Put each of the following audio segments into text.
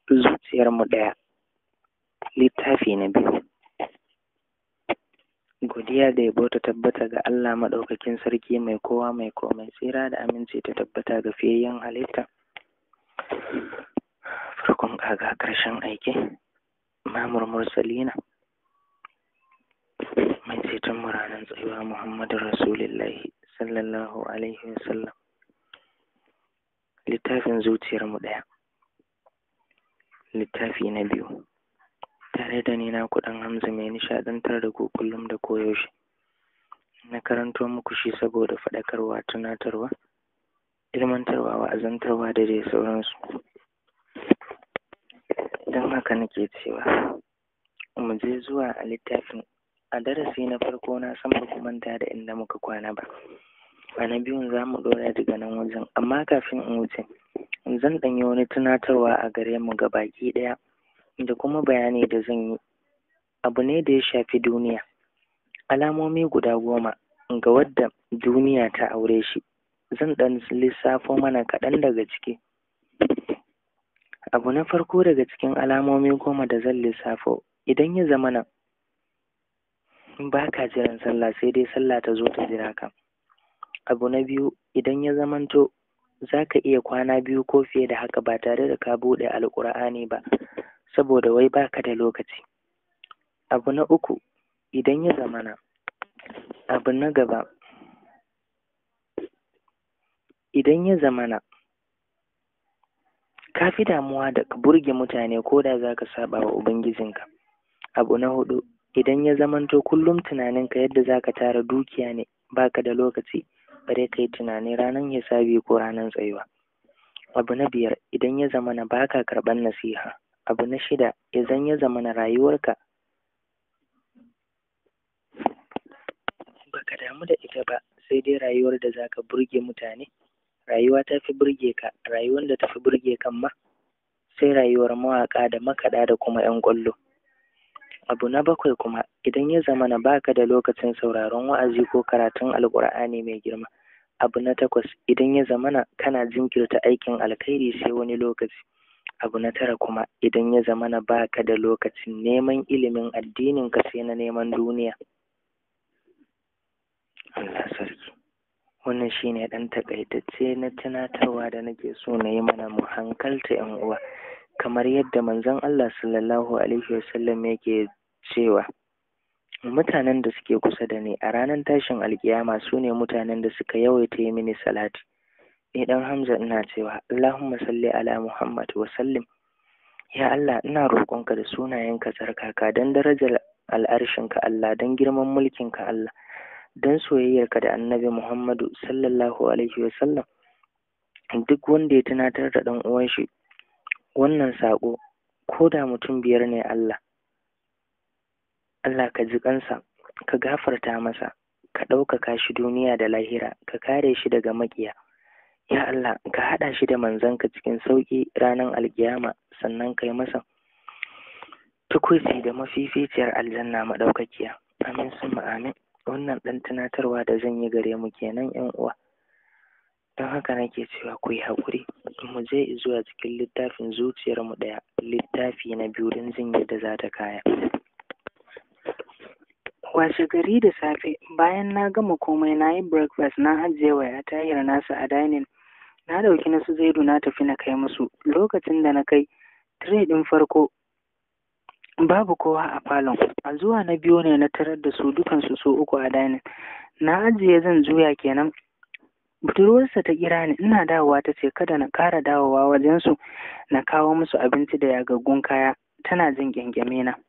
zuciyarmu ɗaya littafi na biyu godiya da yabo ta tabbata ga Allah maɗaukakin sarki mai kowa mai komai tsira da aminci ta tabbata ga fiyayyen halitta farkon kaga ƙarshen aiki mamur mursalina mai ceton mu ranar tsayuwa muhammadu rasulillahi sallallahu alaihi wasallam littafin zuciyarmu ɗaya littafi na biyu tare da ni na kuɗin hamza mai nishaɗantar da ku kullum da koyaushe na karanto muku shi saboda faɗakarwa tunatarwa ilmantarwa wa'azantarwa da dai sauransu don haka nake cewa mu je zuwa a littafin a darasi na farko na san ba ku manta da inda muka kwana ba a na biyun za mu ɗora daga nan wajen amma kafin in wuce zan ɗanyi wani tunatarwa a gare mu ga baki ɗaya da kuma bayani da zan yi abu ne da ya shafi duniya alamomi guda goma ga wadda duniya ta aure shi zan ɗan lissafo mana kaɗan daga ciki abu na farko daga cikin alamomi goma da zan lissafo idan ya zama nan ba ka jiran sallah sai dai sallah ta zo ta jira ka abu na biyu idan ya zamanto za ka iya kwana biyu ko fiye da haka ba tare da ka buɗe alƙur'ani ba saboda wai baka da lokaci abu na uku idan ya zamana abu na gaba idan ya zamana ka fi damuwa da ka burge mutane ko da za ka saba wa ubangijinka abu na hudu idan ya zamanto kullum tunaninka yadda za ka tara dukiya ne baka da lokaci bare ka yi tunani ranar hisabi ko ranar tsayuwa abu na biyar idan ya zamana baka karɓar nasiha abu na shida idan ya zama na rayuwarka baka damu da ita ba sai dai rayuwar da zaka burge mutane rayuwa ta fi burge ka rayuwar da ta fi burge kan ma sai rayuwar mawaƙa da makaɗa da kuma 'yan ƙwallo abu na bakwai kuma idan ya zama na baka da lokacin sauraron wa'azi ko karatun alƙur'ani mai girma abu na takwas idan ya zamana kana jinkirta aikin alkhairi sai wani lokaci abu na tara kuma idan ya zama na baka da lokacin neman ilimin addinin ka sai na neman duniya Allah sarki wannan shine ɗan takaitacce na tunatarwa da nake so na yi mana mu hankalta yan uwa kamar yadda manzon Allah sallallahu alaihi wasallam yake cewa mutanen da suke kusa da ni a ranar tashin alkiyama su ne mutanen da suka yawaita yi mini salati ni dan Hamza ina cewa Allahumma salli ala Muhammad wa sallim ya Allah ina roƙonka da sunayenka tsarkaka don darajar al'arshinka Allah don girman mulkinka Allah don soyayyarka da annabi Muhammadu sallallahu alaihi wa sallam duk wanda ya tunatar da ɗan uwan shi wannan saƙo ko da mutum biyar ne Allah Allah ka ji kansa ka gafarta masa ka ɗaukaka shi duniya da lahira ka kare shi daga maƙiya ya Allah ka haɗa shi da manzanka cikin sauƙi ranar alkiyama sannan kai masa tukuici da mafificiyar aljanna maɗaukakiya amin sun amin wannan ɗan tunatarwa da zan yi gare mu kenan yan uwa don haka nake cewa ku yi haƙuri mu je zuwa cikin littafin zuciyar mu ɗaya littafi na biyu don jin yadda za ta kaya washe gari da safe bayan na gama komai na yi breakfast na ajiye waya tahir nasa a dining na ɗauki na su zaidu na tafi na kai musu lokacin da na kai tire ɗin farko babu kowa a falon a zuwa na biyu ne na tarar da su dukansu su uku a dining na ajiye zan juya kenan budurwarsa ta kira ni ina dawowa ta ce kada na ƙara dawowa wajensu na kawo musu abinci da yagaggun kaya tana jin ƙyanƙyame na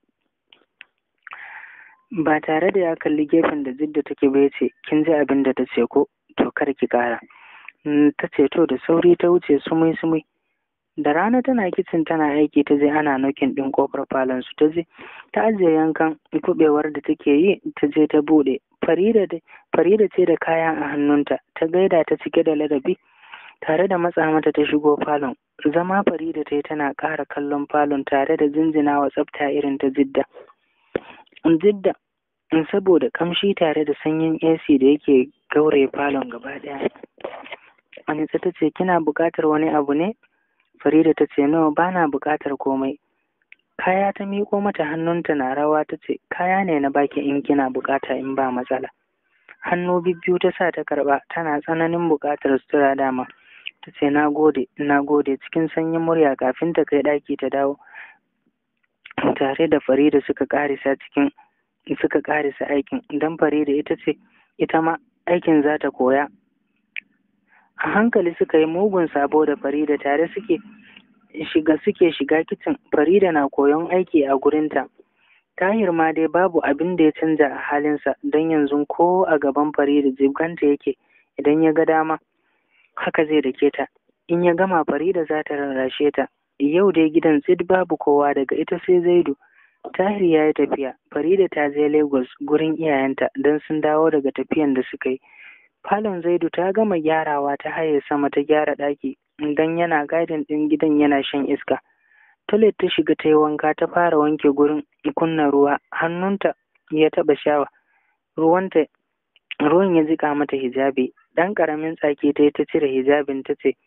ba tare da ya kalli gefen da jidda take ba ya ce kin ji abin da ta ce ko to kar ki ƙara ta ce to da sauri ta wuce sumai sumai da rana tana kicin tana aiki ta je ana nokin ɗin ƙofar falon su ta je ta ajiye yankan kuɓewar da take yi ta je ta buɗe farida ce da kaya a hannunta ta gaida ta cike da ladabi tare da matsa mata ta shigo falon zama farida ta yi tana ƙara kallon falon tare da jinjina wa tsafta irin ta jidda jidda saboda kamshi tare da sanyin ac da yake gauraye falon gaba ɗaya anitsa ta ce kina buƙatar wani abu ne farida ta ce nawa ba na buƙatar komai kaya ta miƙo mata hannunta na rawa ta ce kaya ne na baki in kina buƙata in ba matsala hannu bibbiyu ta sa ta karɓa tana tsananin buƙatar sutura dama ta ce na gode na gode cikin sanyin murya kafin ta kai ɗaki ta dawo tare da farida suka ƙarisa cikin suka ƙarisa aikin don farida ita ce ita ma aikin za ta koya a hankali suka yi mugun sabo da farida tare suke shiga suke shiga kicin farida na koyon aiki a gurinta tahir ma dai babu abin da ya canza a halinsa don yanzu ko a gaban farida jibganta yake idan ya ga dama haka zai dake ta in ya gama farida za ta rarrashe ta yau dai gidan tsid babu kowa daga ita sai zaidu tahir ya yi tafiya farida ta je lagos gurin iyayenta don sun dawo daga tafiyan da suka yi falon zaidu ta gama gyarawa ta haye sama ta gyara ɗaki don yana gadin ɗin gidan yana shan iska toilet ta shiga ta yi wanka ta fara wanke gurin kunna ruwa hannunta ya taɓa shawa ruwanta ruwan ya jika mata hijabi ɗan ƙaramin tsaki ta yi ta cire hijabin ta ce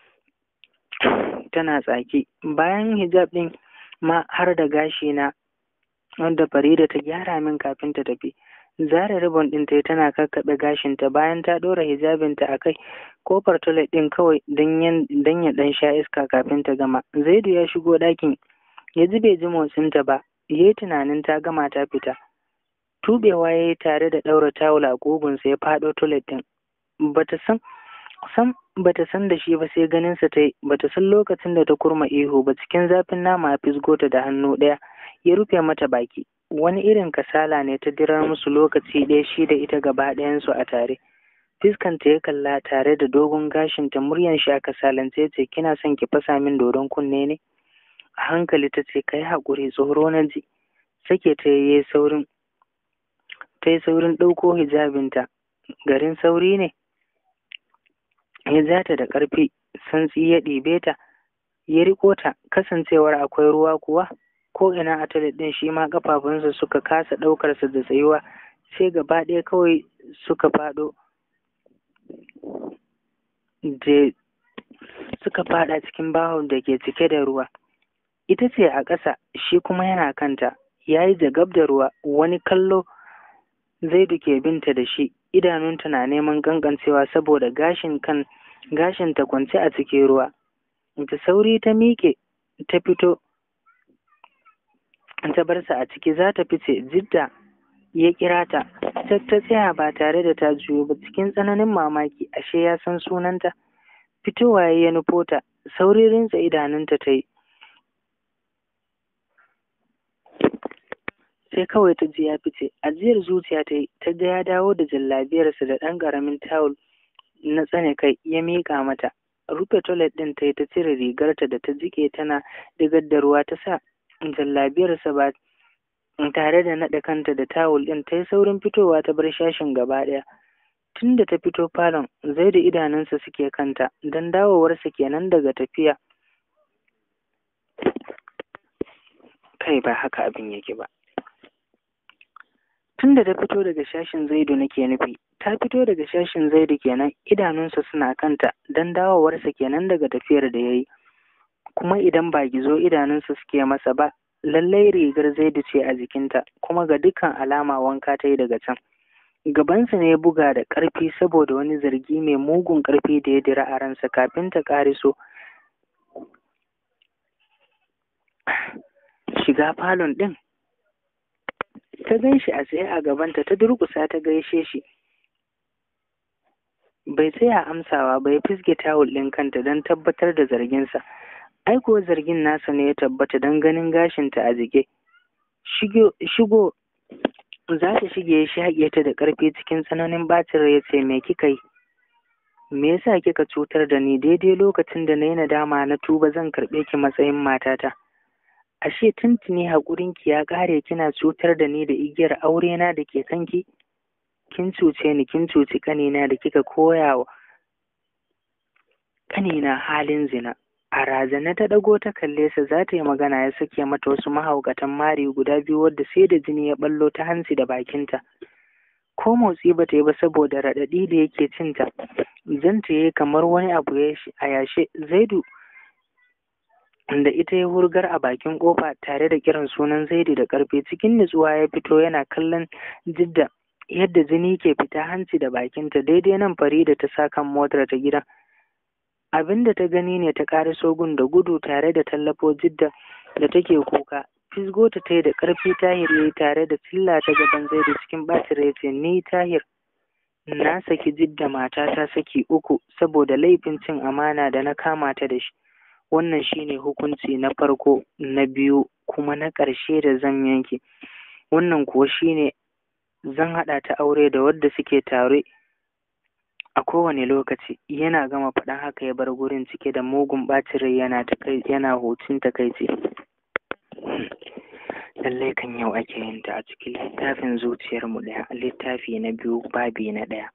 tana tsaki bayan hijab ɗin ma har da gashi na wanda Farida ta gyara min kafin ta tafi zara ribon ɗin ta tana kakkaɓe gashinta bayan ta ɗora hijabinta a kai kofar toilet ɗin kawai don ya ɗan sha iska kafin ta gama zaidu ya shigo ɗakin ya ji bai ji motsinta ba ya yi tunanin ta gama ta fita tubewa ya yi tare da ɗaura tawul a ƙugunsa ya faɗo toilet ɗin bata san sam bata san da shi ba sai ganinsa ta yi bata san lokacin da ta kurma ihu ba cikin zafin nama a fisgo ta da hannu ɗaya ya rufe mata baki wani irin kasala ne ta dirar musu lokaci ɗaya shi da ita gaba ɗayansu a tare fiskanta ya kalla tare da dogon gashinta muryan shi a kasalance ce kina son ki fasa min dodon kunne ne a hankali ta ce kai haƙuri tsoro na ji sake ta yi saurin ta yi saurin ɗauko hijabinta garin sauri ne ya ja ta da ƙarfi santsi ya ɗibe ta ya riko ta kasancewar akwai ruwa kuwa ko ina a toilet ɗin shi ma ƙafafunsa suka kasa ɗaukarsa da tsayuwa sai gaba ɗaya kawai suka faɗo je suka faɗa cikin bahon da ke cike da ruwa ita ce a ƙasa shi kuma yana kanta ya yi jagab da ruwa wani kallo zaidu ke binta da shi idanunta na neman gangancewa saboda gashin kan gashin ta kwance a cikin ruwa da sauri ta miƙe ta fito ta bar sa a ciki za ta fice jidda ya kira ta ta tsaya ba tare da ta juyo ba cikin tsananin mamaki ashe ya san sunanta fitowa ya nufo ta sauri rinsa idanunta ta yi sai kawai ta ji ya fice ajiyar zuciya ta yi ta ga ya dawo da jallabiyarsa da ɗan ƙaramin tawul na tsane kai ya miƙa mata rufe toilet ɗin ta yi ta cire rigarta da ta jike tana digar da ruwa ta sa jallabiyarsa ba tare da naɗa kanta da tawul ɗin ta yi saurin fitowa ta bar shashin gaba ɗaya tun da ta fito falon zai da idanunsa suke kanta don dawowarsa kenan daga tafiya kai ba haka abin yake ba tun da ta fito daga shashin zaidu nake nufi ta fito daga shashin zaidu kenan idanunsa suna kanta don dawowarsa kenan daga tafiyar da ya yi kuma idan ba gizo idanunsa suke masa ba lallai rigar zaidu ce a jikinta kuma ga dukkan alama wanka ta yi daga can gabansa ne ya buga da ƙarfi saboda wani zargi mai mugun ƙarfi da ya dira a ransa kafin ta ƙariso shiga falon ɗin ta gan shi a tsaye a gabanta ta durƙusa ta gaishe shi bai tsaya amsawa ba ya fisge tawul ɗin kanta don tabbatar da zarginsa ai kuwa zargin nasa ne ya tabbata don ganin gashinta a jike shigo za ta shige ya shaƙe ta da ƙarfi cikin tsananin ɓacin rai ya ce me kika yi me yasa kika cutar da ni daidai lokacin da na yi nadama na tuba zan karɓe ki matsayin matata ashe tuntuni haƙurinki ya ƙare kina cutar da ni da igiyar aurena da ke kanki kin cuce ni kin cuci ƙanina da kika koya wa ƙanina halin zina a razana ta ɗago ta kalle sa za ta yi magana ya sake mata wasu mahaukatan mari guda biyu wadda sai da jini ya ballo ta hanci da bakinta ko motsi ba ta yi ba saboda raɗaɗi da yake cinta zanta yi kamar wani abu a yashe zaidu da ita ya hurgar a bakin kofa tare da kiran sunan Zaidu da karfe cikin nutsuwa ya fito yana kallon jidda yadda jini ke fita hanci da bakinta daidai nan Farida ta sa kan motar ta gidan abin da ta gani ne ta ƙara sogun da gudu tare da tallafo jidda da take kuka fisgo ta ta da ƙarfi tahir ya yi tare da cilla ta gaban zaidu cikin ɓacin rai ce ni tahir na saki jidda matata saki uku saboda laifin cin amana da na kama ta da shi wannan shine hukunci na farko na biyu kuma na ƙarshe da zan yanke wannan kuwa shine zan haɗa ta aure da wadda suke tare a kowane lokaci yana gama faɗan haka ya bar gurin cike da mugun ɓacin rai yana yana hutun takaici lallai kan yau ake yin ta a cikin littafin zuciyarmu ɗaya littafi na biyu babi na ɗaya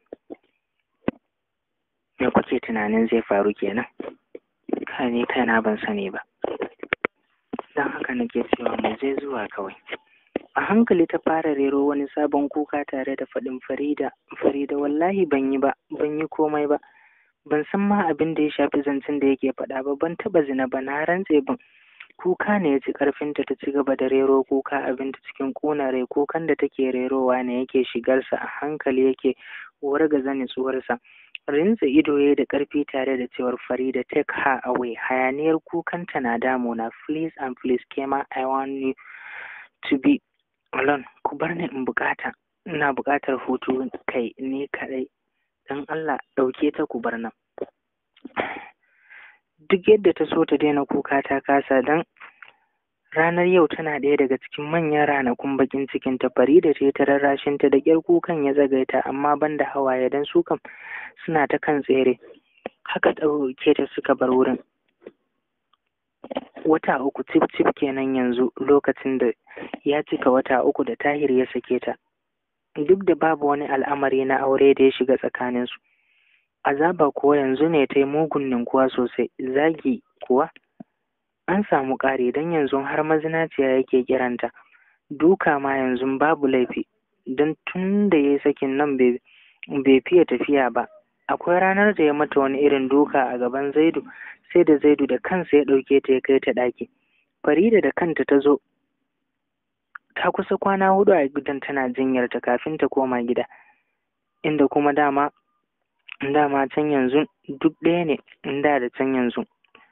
me kuke tunanin zai faru kenan kai ni kaina ban sani ba don haka nake cewa mu je zuwa kawai a hankali ta fara rero wani sabon kuka tare da faɗin farida farida wallahi ban yi ba ban yi komai ba ban san ma abin da ya shafi zancen da yake faɗa ba ban taɓa zina ba na rantse ban kuka ne ya ci ƙarfinta ta ci gaba da rero kuka abinta cikin ƙuna rai kukan da take rerowa ne yake shigarsa a hankali yake wargaza nutsuwarsa rintsa ido ya da ƙarfi tare da cewar farida take her away hayaniyar kukanta na damuna please and please kema i want you to be alone ku bar ni in bukata ina bukatar hutu kai ni kadai dan Allah ɗauke ta ku bar nan duk yadda ta so ta daina kuka ta kasa dan ranar yau tana ɗaya daga cikin manyan ranakun bakin cikin ta Farida ce ta rarrashin ta da ƙyar kukan ya zagaita amma banda hawaye dan su kam suna ta kan tsere haka ɗauke ta suka bar wurin wata uku cif cif kenan yanzu lokacin da ya cika wata uku da tahir ya sake ta duk da babu wani al'amari na aure da ya shiga tsakaninsu azaba kuwa yanzu ne ta yi mugun ninkuwa sosai zagi kuwa an samu ƙari don yanzu har mazinaciya yake kiranta duka ma yanzu babu laifi don tun da ya yi sakin nan bai fiye tafiya ba akwai ranar da ya mata wani irin duka a gaban zaidu sai da zaidu da kansa ya ɗauke ta ya kai ta ɗaki farida da kanta ta zo ta kusa kwana hudu a gidan tana jinyarta kafin ta koma gida inda kuma dama dama can yanzu duk ɗaya ne inda da can yanzu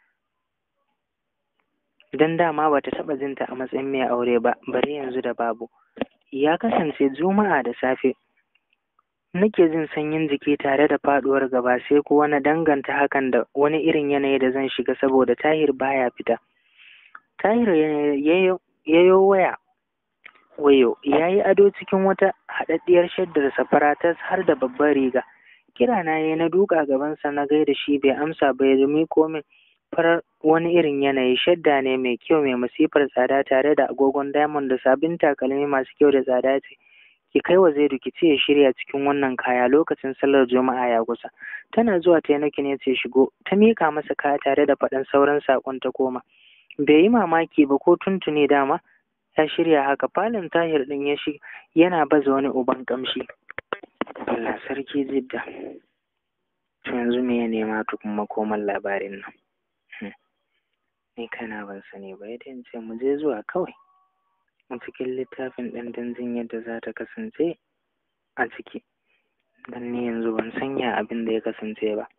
don dama ba ta taɓa jinta a matsayin mai aure ba bare yanzu da babu ya kasance juma'a da safe nake jin sanyin jiki tare da faɗuwar gaba sai kuwa na danganta hakan da wani irin yanayi da zan shiga saboda tahir baya fita tahir ya yi waya wayo ya yi ado cikin wata haɗaɗɗiyar shaddar safara ta har da babbar riga kira na yi na duka gabansa na gaida shi bai amsa ba ya miko min farar wani irin yanayi shadda ne mai kyau mai masifar tsada tare da agogon diamond da sabbin takalmi masu kyau da tsada ce ki kai wa zaidu ki ce ya shirya cikin wannan kaya lokacin sallar juma'a ya kusa tana zuwa ta yanaki ne ce shigo ta miƙa masa kaya tare da faɗan sauran saƙon ta koma bai yi mamaki ba ko tuntuni dama ya shirya haka falon tahir ɗin ya shi yana baza wani uban ƙamshi Allah sarki jidda to yanzu me ya nema tukun makoman labarin nan ni kana ban sani ba yadda in ce mu je zuwa kawai a cikin littafin ɗan danzin yadda za ta kasance a ciki don ni yanzu ban sanya abin da ya kasance ba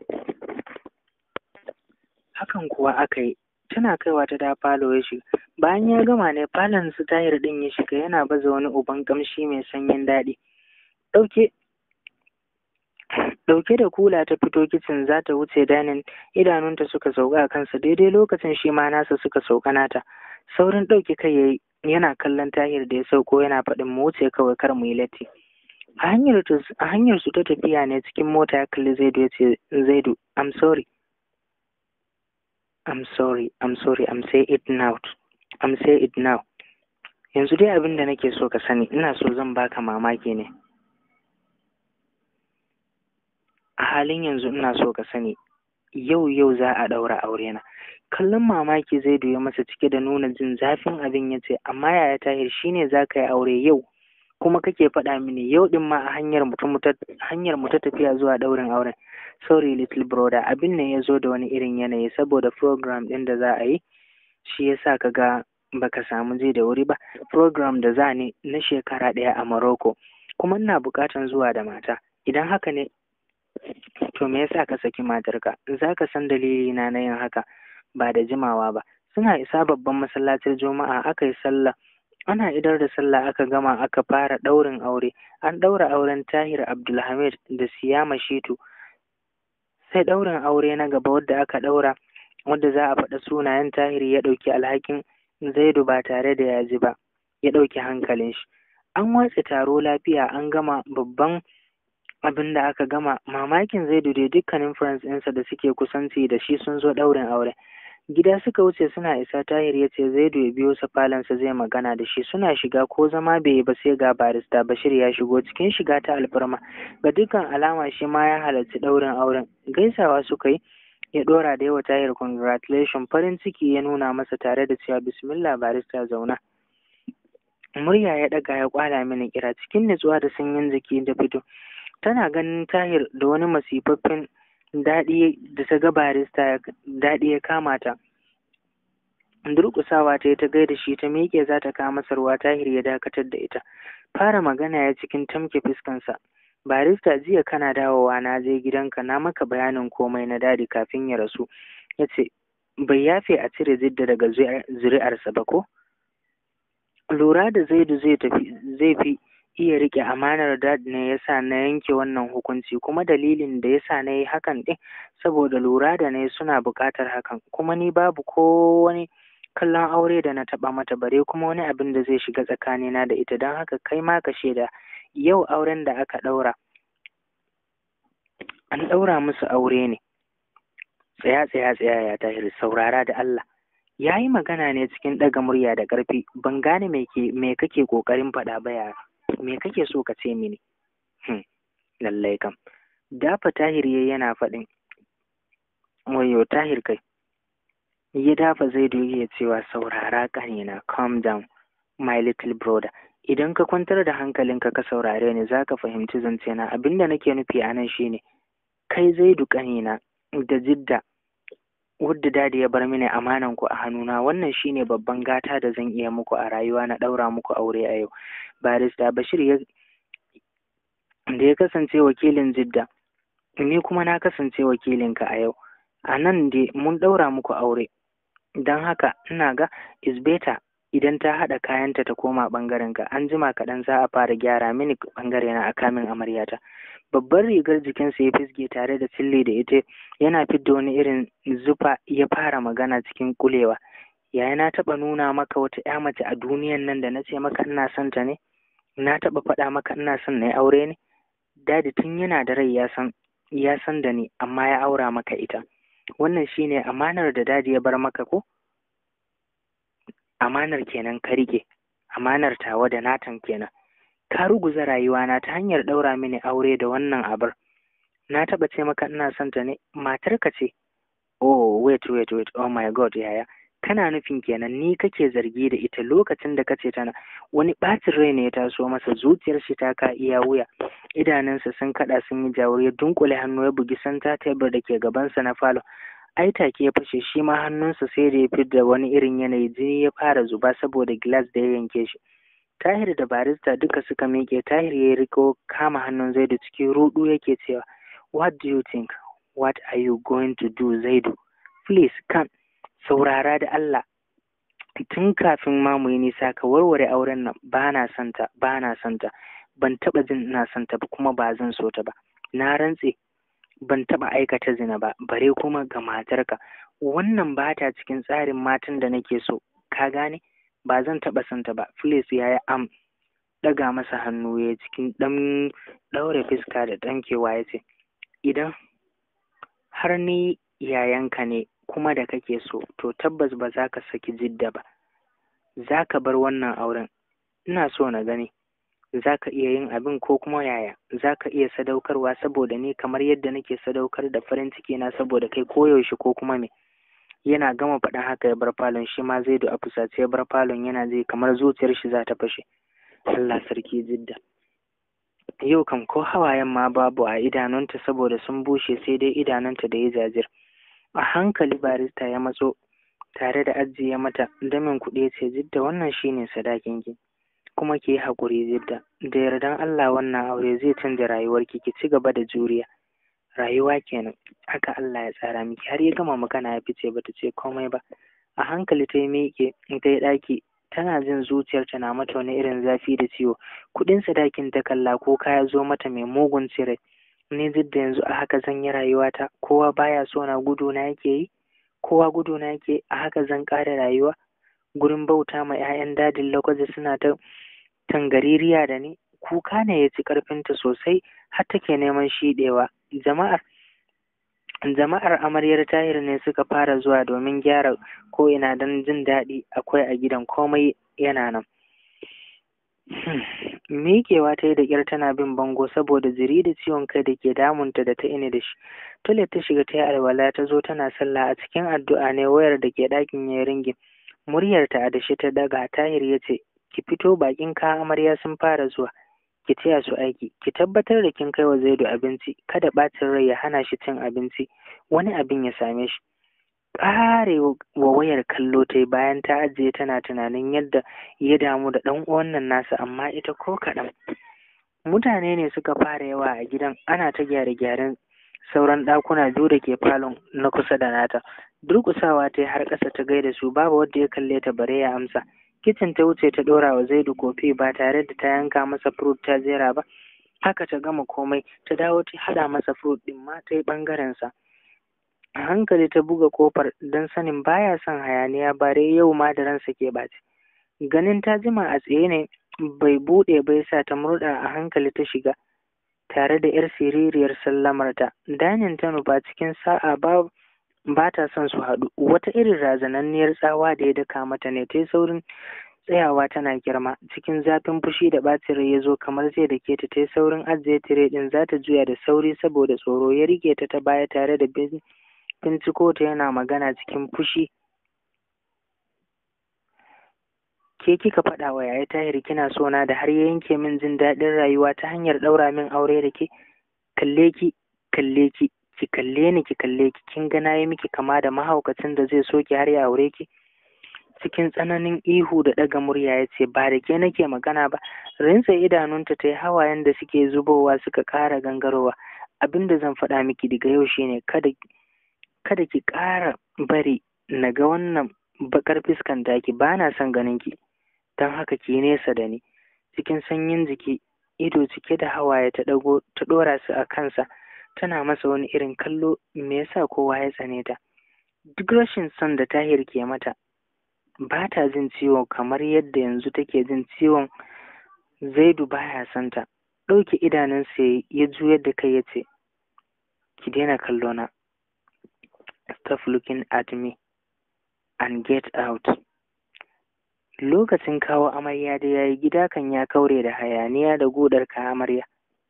hakan kuwa aka yi tana kaiwa ta da falo ya shiga bayan ya gama ne falon su tayar ɗin ya shiga yana baza wani uban ƙamshi mai sanyin daɗi ɗauke ɗauke da kula ta fito kicin za ta wuce danin idanunta suka sauka a kansa daidai lokacin shi ma nasa suka sauka nata saurin ɗauke kai yayi yana kallon tahir da ya sauko yana faɗin mu wuce kawai kar mu yi latti a hanyar a hanyar su ta tafiya ne cikin mota ya kalli zaidu ya ce zaidu i'm sorry i'm sorry i'm sorry i'm say it now i'm say it now yanzu dai abin da nake so ka sani ina so zan baka mamaki ne a halin yanzu ina so ka sani yau yau za a ɗaura aure na kallon mamaki zai duya masa cike da nuna jin zafin abin ya ce amma yaya tahir shine za ka yi aure yau kuma kake faɗa mini yau ɗin ma a hanyar hanyar mu ta tafiya zuwa ɗaurin auren sorry little brother abin ne ya zo da wani irin yanayi saboda program ɗin da za a yi shi yasa ka ga baka samu je da wuri ba program da za ne na shekara ɗaya a Morocco kuma ina buƙatan zuwa da mata idan haka ne to me yasa ka saki matarka za ka san dalili na na yin haka ba da jimawa ba suna isa babban masallacin juma'a aka yi sallah ana idar da sallah aka gama aka fara ɗaurin aure an ɗaura auren tahir abdulhamid da siyama shitu sai ɗaurin aure na gaba wadda aka ɗaura wadda za a faɗa sunayen tahir ya ɗauki alhakin zaidu ba tare da ya ji ba ya ɗauki hankalin shi an watse taro lafiya an gama babban abin da aka gama mamakin zaidu dai dukkanin friends ɗinsa da suke kusanci da shi sun zo ɗaurin aure gida suka wuce suna isa tahir ya ce zaidu ya biyo sa falonsa zai magana da shi suna shiga ko zama bai yi ba sai ga barista bashir ya shigo cikin shiga ta alfarma ga dukkan alama shi ma ya halarci ɗaurin auren gaisawa suka yi ya ɗora da yawa tahir congratulation farin ciki ya nuna masa tare da cewa bismillah barista zauna murya ya ɗaga ya kwala mini kira cikin nutsuwa da sanyin jiki da fito tana ganin tahir da wani masifaffen daɗi da ta ga barista daɗi ya kama ta durƙusawa ta yi ta gaida shi ta miƙe za ta kama sarwa tahir ya dakatar da ita fara magana ya cikin tamke fuskansa barista jiya kana dawowa na je gidanka na maka bayanin komai na dadi kafin ya rasu ya ce bai yafe a cire zidda daga zuri'arsa ba ko lura da zaidu zai tafi zai fi iya rike amanar dad ne yasa na yanke wannan hukunci kuma dalilin da yasa na yi hakan ɗin saboda lura da na suna buƙatar hakan kuma ni babu ko wani kallon aure da na taɓa mata bare kuma wani abin da zai shiga tsakanina da ita don haka kai ma ka shaida yau auren da aka ɗaura an ɗaura musu aure ne tsaya tsaya tsaya ya tahir saurara da Allah ya yi magana ne cikin ɗaga murya da ƙarfi ban gane me kake ƙoƙarin faɗa ba ya me kake so ka ce mini hmm. lallai kam dafa tahir ya yana faɗin wayo tahir kai ya dafa zai doge cewa saurara ƙanina calm down my little brother idan ka kwantar da hankalinka ka saurare ni za ka fahimci zancena abinda nake nufi a nan shine kai zaidu ƙanina da jidda wadda dadi ya bar mini amanan ku a hannuna wannan shine babban gata da zan iya muku a rayuwa na ɗaura muku aure a yau barista bashir ya da ya kasance wakilin jidda ni kuma na kasance wakilinka a yau a nan dai mun ɗaura muku aure don haka ina ga is better idan ta haɗa kayanta ta koma ɓangarenka an jima kaɗan za a fara gyara mini ɓangare na a kamin amaryata babbar rigar jikinsa ya fisge tare da cille da ita yana fidda wani irin zufa ya fara magana cikin kulewa yaya na taɓa nuna maka wata ƴa mace a duniyan nan da na ce maka ina son ta ne na taɓa faɗa maka ina son na yi aure ne dadi tun yana da rai ya san ya san da ni amma ya aura maka ita wannan shine amanar da dadi ya bar maka ko amanar kenan ka rike amanar tawa da natan kenan ka ruguza rayuwana ta hanyar ɗaura mini aure da wannan abar na taɓa ce maka ina son ta ne matarka ce oh wait wait wait oh my god yaya kana nufin kenan ni kake zargi da ita lokacin da kace tana wani ɓacin rai ne ya taso masa zuciyar shi ta ka iya wuya idanunsa sun kaɗa sun yi jawur ya dunkule hannu ya bugi santa tebur da ke gabansa na falo ai take ya fashe shi ma hannunsa sai da ya fidda wani irin yanayi jini ya fara zuba saboda gilas da ya yanke shi tahir da barista duka suka miƙe tahir ya riko kama hannun zaidu cikin rudu yake cewa what do you think what are you going to do zaidu please come saurara da Allah tun kafin ma mu yi nisa ka warware auren nan ba na santa ba na santa ban taɓa jin ina santa ba kuma ba zan so ta ba na rantse ban taɓa aikata zina ba bare kuma ga matarka wannan ba ta cikin tsarin matan da nake so ka gane ba zan taɓa santa ba Filis ya yi am ɗaga masa hannu ya cikin ɗan ɗaure fuska da ɗankewa ya ce idan har ni yayanka ne kuma da kake so to tabbas ba za ka saki jidda ba za ka bar wannan auren ina so na gani za ka iya yin abin ko kuma yaya za ka iya sadaukarwa saboda ni kamar yadda nake sadaukar da farin ciki na saboda kai koyaushe ko kuma me yana gama faɗin haka ya bar falon shi ma zai a fusace ya bar falon yana zai kamar zuciyar shi za ta fashe Allah sarki jidda yau kam ko hawayen ma babu a idanunta saboda sun bushe sai dai idanunta da ya jajir a hankali barista ya matso tare da ajiye mata damin kuɗi ce jidda wannan shine sadakin ki kuma ki yi haƙuri jidda da yardan Allah wannan aure zai canza rayuwarki ki ci gaba da juriya rayuwa kenan haka Allah ya tsara miki har ya gama magana ya fice bata ce komai ba a hankali ta yi miƙe ta yi ɗaki tana jin zuciyarta na mata wani irin zafi da ciwo kuɗin sadakin ta kalla ko kaya zo mata mai mugun cire ni duk da yanzu a haka zan yi rayuwata kowa baya so na gudu na yake yi kowa gudu na yake a haka zan ƙara rayuwa gurin bauta ma 'ya'yan dadin lokaci suna ta tangaririya da ni kuka ne ya ci ƙarfinta sosai har take neman shiɗewa jama'ar jama'ar amaryar tahir ne suka fara zuwa domin gyara ko ina don jin daɗi akwai a gidan komai yana nan miƙewa ta yi da ƙyar tana bin bango saboda jiri da ciwon kai da ke damunta da ta ini da shi toilet ta shiga ta yi alwala ta zo tana sallah a cikin addu'a ne wayar da ke ɗakin ya ringin muryarta a dashe ta daga tahir ya ce ki fito bakin ka amarya sun fara zuwa ki taya su aiki ki tabbatar da kin kai wa zaidu abinci kada ɓacin rai ya hana shi cin abinci wani abin ya same shi ƙare wa wayar kallo ta yi bayan ta ajiye tana tunanin yadda ya damu da ɗan uwan nan nasa amma ita ko kaɗan mutane ne suka fara yawa a gidan ana ta gyare-gyaren sauran ɗakuna biyu da ke falon na kusa da nata durƙusawa ta yi har ƙasa ta gaida su babu wanda ya kalle ta bare ya amsa kicin ta wuce ta ɗora wa zaidu kofi ba tare da ta yanka masa furut ta jera ba haka ta gama komai ta dawo ta haɗa masa furut ɗin ma ta yi ɓangarensa a hankali ta buga kofar don sanin baya son hayaniya bare yau ma da ransa ke ɓaci ganin ta jima a tsaye ne bai buɗe bai sa ta murɗa a hankali ta shiga tare da yar siririyar sallamarta danin ta nufa cikin sa'a ba ba ta son su haɗu wata irin razananniyar tsawa da ya daka mata ne ta yi saurin tsayawa tana girma cikin zafin fushi da ɓacin rai ya zo kamar zai da ke ta ta yi saurin ajiye tire ɗin za ta juya da sauri saboda tsoro ya rike ta ta baya tare da binciko ta yana magana cikin fushi ke kika faɗa wa yaya tahir kina so na da har ya yanke min jin daɗin rayuwa ta hanyar ɗaura min aure da ke kalle ki kalle ki ki kalle ni ki kalle ki kin ga na yi miki kama da mahaukacin da zai so ki har ya aure ki cikin tsananin ihu da ɗaga murya ya ce ba da ke nake magana ba rinsa idanunta ta yi hawayen da suke zubowa suka ƙara gangarowa abin da zan faɗa miki daga yau shine kada kada ki ƙara bari na ga wannan baƙar fiskan taki ba na son ganin ki don haka ki nesa da ni cikin sanyin jiki ido cike da hawaye ta ɗago ta ɗora su a kansa tana masa wani irin kallo me yasa kowa ya tsane ta duk rashin son da tahir ke mata ba ta jin ciwo kamar yadda yanzu take jin ciwon zaidu baya son ta ɗauke idanunsa ya juyar da kai ya ce ki daina kallo na stop looking at me and get out lokacin kawo amarya da yayi gida kan ya kaure da hayaniya da godar ka amarya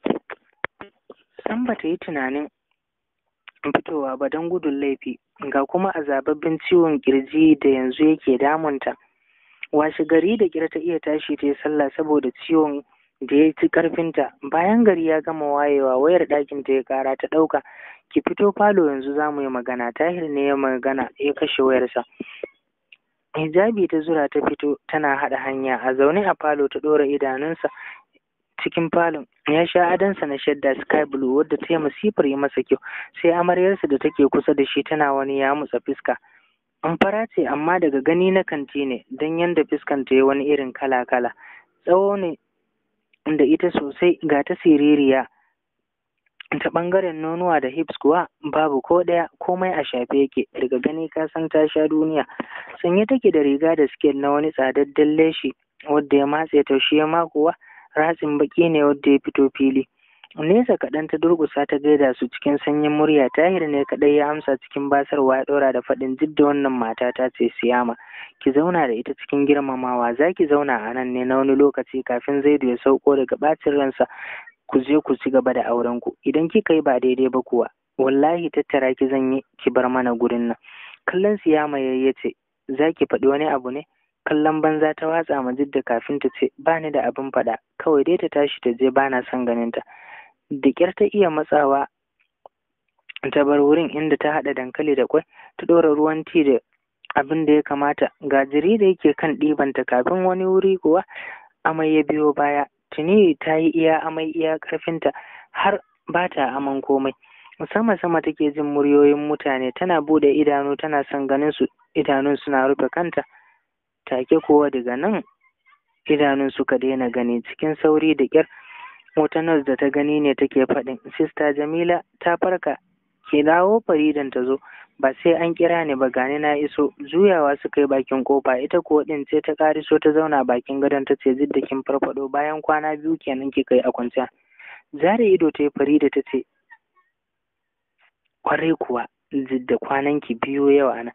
san bata yi tunanin fitowa ba don gudun laifi ga kuma azababben ciwon kirji da yanzu yake damunta washe gari da kira ta iya tashi ta yi sallah saboda ciwon da ya ci karfinta bayan gari ya gama wayewa wayar ɗakin ta ya kara ta ɗauka ki fito falo yanzu za mu yi magana tahir ne ya magana ya kashe wayarsa hijabi ta zura ta fito tana haɗa hanya a zaune a falo ta ɗora idanunsa cikin falon ya sha adansa na shadda sky blue wadda ta yi masifar yi masa kyau sai amaryarsa da take kusa da shi tana wani ya mutsa fiska an fara ce amma daga gani na kanti ne don yanda fiskan ta yi wani irin kala kala tsawo ne da ita sosai ga ta siririya ta ɓangaren nonuwa da hips kuwa babu ko ɗaya komai a shafe yake daga gani ka san ta sha duniya sanye take da riga da siket na wani tsadadden leshi wadda ya matse ta shi ma kuwa ratsin baki ne wadda ya fito fili nesa kaɗan ta durƙusa ta gaida su cikin sanyin murya tahir ne kaɗai ya amsa cikin basarwa ya ɗora da faɗin duk da wannan mata ta ce siyama ki zauna da ita cikin girmamawa za ki zauna a nan ne na wani lokaci kafin zaidu ya sauko daga ɓacin ransa ku je ku ci gaba da auren ku idan kika yi ba daidai ba kuwa wallahi tattara ki zan yi ki bar mana gurin nan kallon siyama ya ce za ki faɗi wani abu ne kallon banza ta watsa ma jidda kafin ta ce ba ni da abin faɗa kawai dai ta tashi ta je ba na son ganin ta da ƙyar ta iya matsawa ta bar wurin inda ta haɗa dankali da kwai ta ɗora ruwan ti da abin da ya kamata ga jiri da yake kan ɗibanta kafin wani wuri kuwa amai ya biyo baya tuni ta yi iya amai iya ƙarfinta har ba ta aman komai sama sama take jin muryoyin mutane tana bude idanu tana son ganin su idanun suna rufe kanta take kuwa daga nan idanun suka daina gani cikin sauri da ƙyar wata nurse da ta gani ne take faɗin sista jamila ta farka ke dawo faridan ta zo ba sai an kira ni ba gani na iso juyawa suka yi bakin kofa ita kuwa din ce ta kariso ta zauna bakin gadon ta ce zidda kin farfado bayan kwana biyu kenan kika yi a kwanciya zare ido ta yi farida ta ce kwarai kuwa da kwanan ki biyu yau ana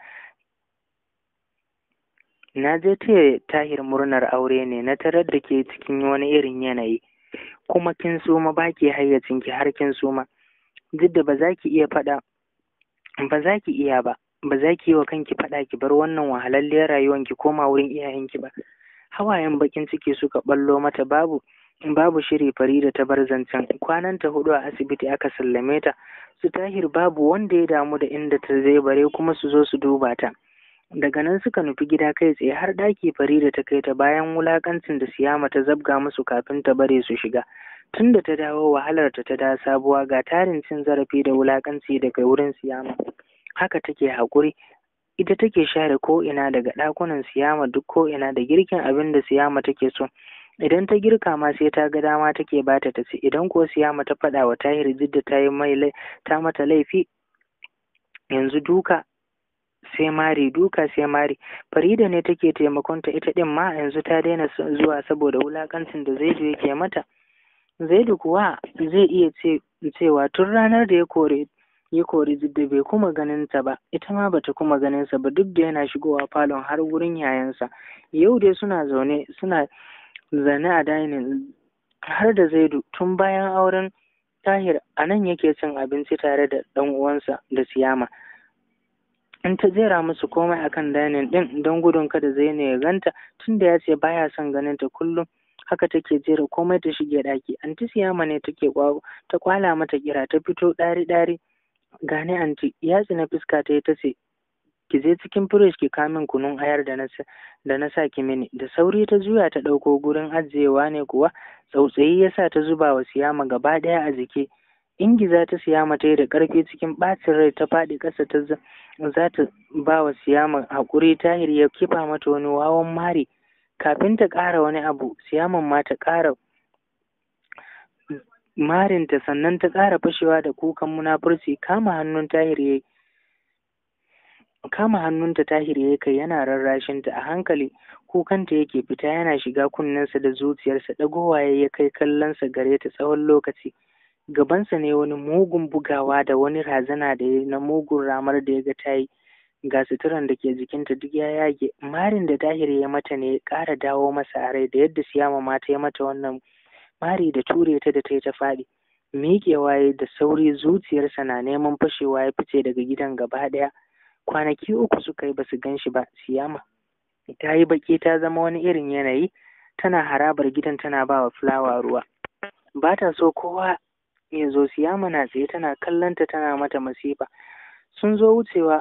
na je taya tahir murnar aure ne na tarar da ke cikin wani irin yanayi kuma kin suma ba ki hayyacin ki har kin suma duk da ba za ki iya faɗa ba za ki iya ba ba za ki yi wa kanki faɗa ki bar wannan wahalalliyar rayuwar ki koma wurin iyayenki ba hawayen bakin ciki suka ballo mata babu babu shiri Farida ta bar zancen kwananta hudu a asibiti aka sallame ta su tahir babu wanda ya damu da inda ta zai bare kuma su zo su duba ta daga nan suka nufi gida kai tsaye har ɗaki Farida ta kai ta bayan wulakancin da Siyama ta zabga musu kafin ta bare su shiga tun da ta dawo wahalar ta ta da sabuwa ga tarin cin zarafi da wulakanci daga wurin Siyama haka take haƙuri ita take share ko ina daga ɗakunan Siyama duk ko ina da girkin abin da Siyama take so idan ta girka ma sai ta ga dama take bata ta ci idan ko Siyama ta faɗa wa Tahir Jidda ta yi mai ta mata laifi yanzu duka sai mari duka sai mari farida ne take taimakonta ita din ma yanzu ta daina zuwa saboda wulakancin da zaidu yake mata zaidu kuwa zai iya ce cewa tun ranar da ya kore ya kori jidda bai kuma ganin ta ba ita ma bata kuma ganin sa ba duk da yana shigowa falon har wurin yayansa yau dai suna zaune suna zane a dining har da zaidu tun bayan auren tahir a nan yake cin abinci tare da ɗan uwansa da siyama in ta jera musu komai akan dainin din don gudun kada zaina ya ganta tunda ya ce baya son ganin ta kullum haka take jera komai ta shige daki anti siyama ne take ta kwala mata kira ta fito dari dari gane anti ya tsina fuska ta ta ce ki je cikin firish ki kamin kunun ayar da na da na sa ki mini da sauri ta juya ta ɗauko gurin ajiyewa ne kuwa tsautsayi ya sa ta zuba wa siyama gaba ɗaya a jiki ingiza ta siyama ta yi da ƙarfi cikin ɓacin rai ta faɗi ƙasa ta za ta ba wa siyama haƙuri tahir ya kifa mata wani wawan mari kafin ta ƙara wani abu siyaman ma ta ƙara marinta sannan ta ƙara fashewa da kukan munafurci kama hannun tahir ya kama hannunta tahir ya kai yana rarrashinta a hankali kukanta yake fita yana shiga kunnensa da zuciyarsa ɗagowa ya kai kallonsa gare ta tsawon lokaci gabansa ne wani mugun bugawa da wani razana da ya na mugun ramar da ya ga ta yi ga suturan da ke jikinta duk ya yage marin da tahir ya mata ne ya ƙara dawo masa a rai da yadda siyama ma ta yi mata wannan mari da ture ta da ta yi ta faɗi miƙewa ya da sauri zuciyarsa na neman fashewa ya fice daga gidan gaba ɗaya kwanaki uku suka yi basu gan shi ba siyama ta yi baƙi ta zama wani irin yanayi tana harabar gidan tana ba wa fulawa ruwa ba ta so kowa ya zo siyama na tsaye tana kallonta tana mata masifa sun zo wucewa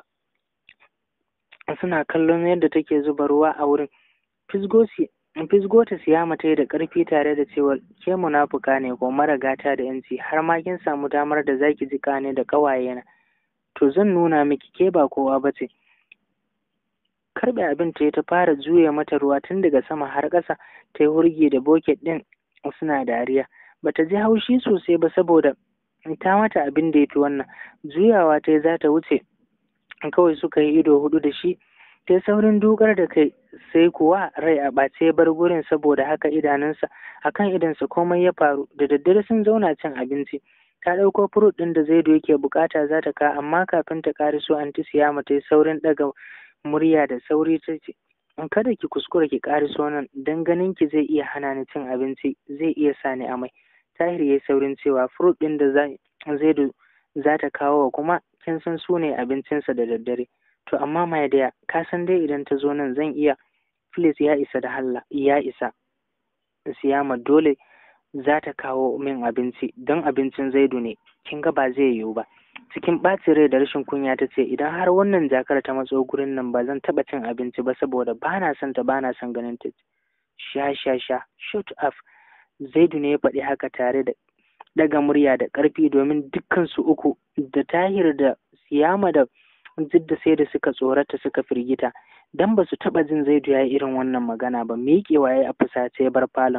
suna kallon yadda take zuba ruwa a wurin fisgo ta siyama ta yi da ƙarfi tare da cewa ke munafuka ne ko mara gata da yanci har ma kin samu damar da zaki ji ne da ƙawayena to zan nuna miki ke ba kowa ba ce karɓe abin ta ta fara juya mata ruwa tun daga sama har ƙasa ta yi hurgi da boket ɗin suna dariya bata ji haushi sosai ba saboda ta mata abin da ya fi wannan juyawa ta za ta wuce kawai suka yi ido hudu da shi ta saurin dukar da kai sai kuwa rai a ɓace bar gurin saboda haka idanunsa akan idansa komai ya faru da daddare sun zauna cin abinci ta ɗauko furut ɗin da zaido yake bukata za ta ka amma kafin ta ƙari so anti siyama ta yi saurin ɗaga murya da sauri ta ce kada ki kuskura ki ƙari so nan dan ganin ki zai iya hana ni cin abinci zai iya sa ni amai tahir ya yi saurin cewa furut ɗin da zaido za ta kawo wa kuma kin san su ne abincinsa da daddare to amma mai daya ka san dai idan ta zo nan zan iya please ya isa da halla ya isa siyama dole za ta kawo min abinci don abincin zaidu ne kin ga ba zai yiwu ba cikin ɓacin rai da rashin kunya ta ce idan har wannan jakar ta matso gurin nan ba zan taɓa cin abinci ba saboda ba na son ta ba na son ganin ta sha sha sha shut up zaidu ne ya faɗi haka tare da daga murya da ƙarfi domin dukkan su uku da tahir da siyama da jidda sai da suka tsorata suka firgita dan ba su taɓa jin zaidu ya yi irin wannan magana ba miƙewa ya yi a fusace ya bar falon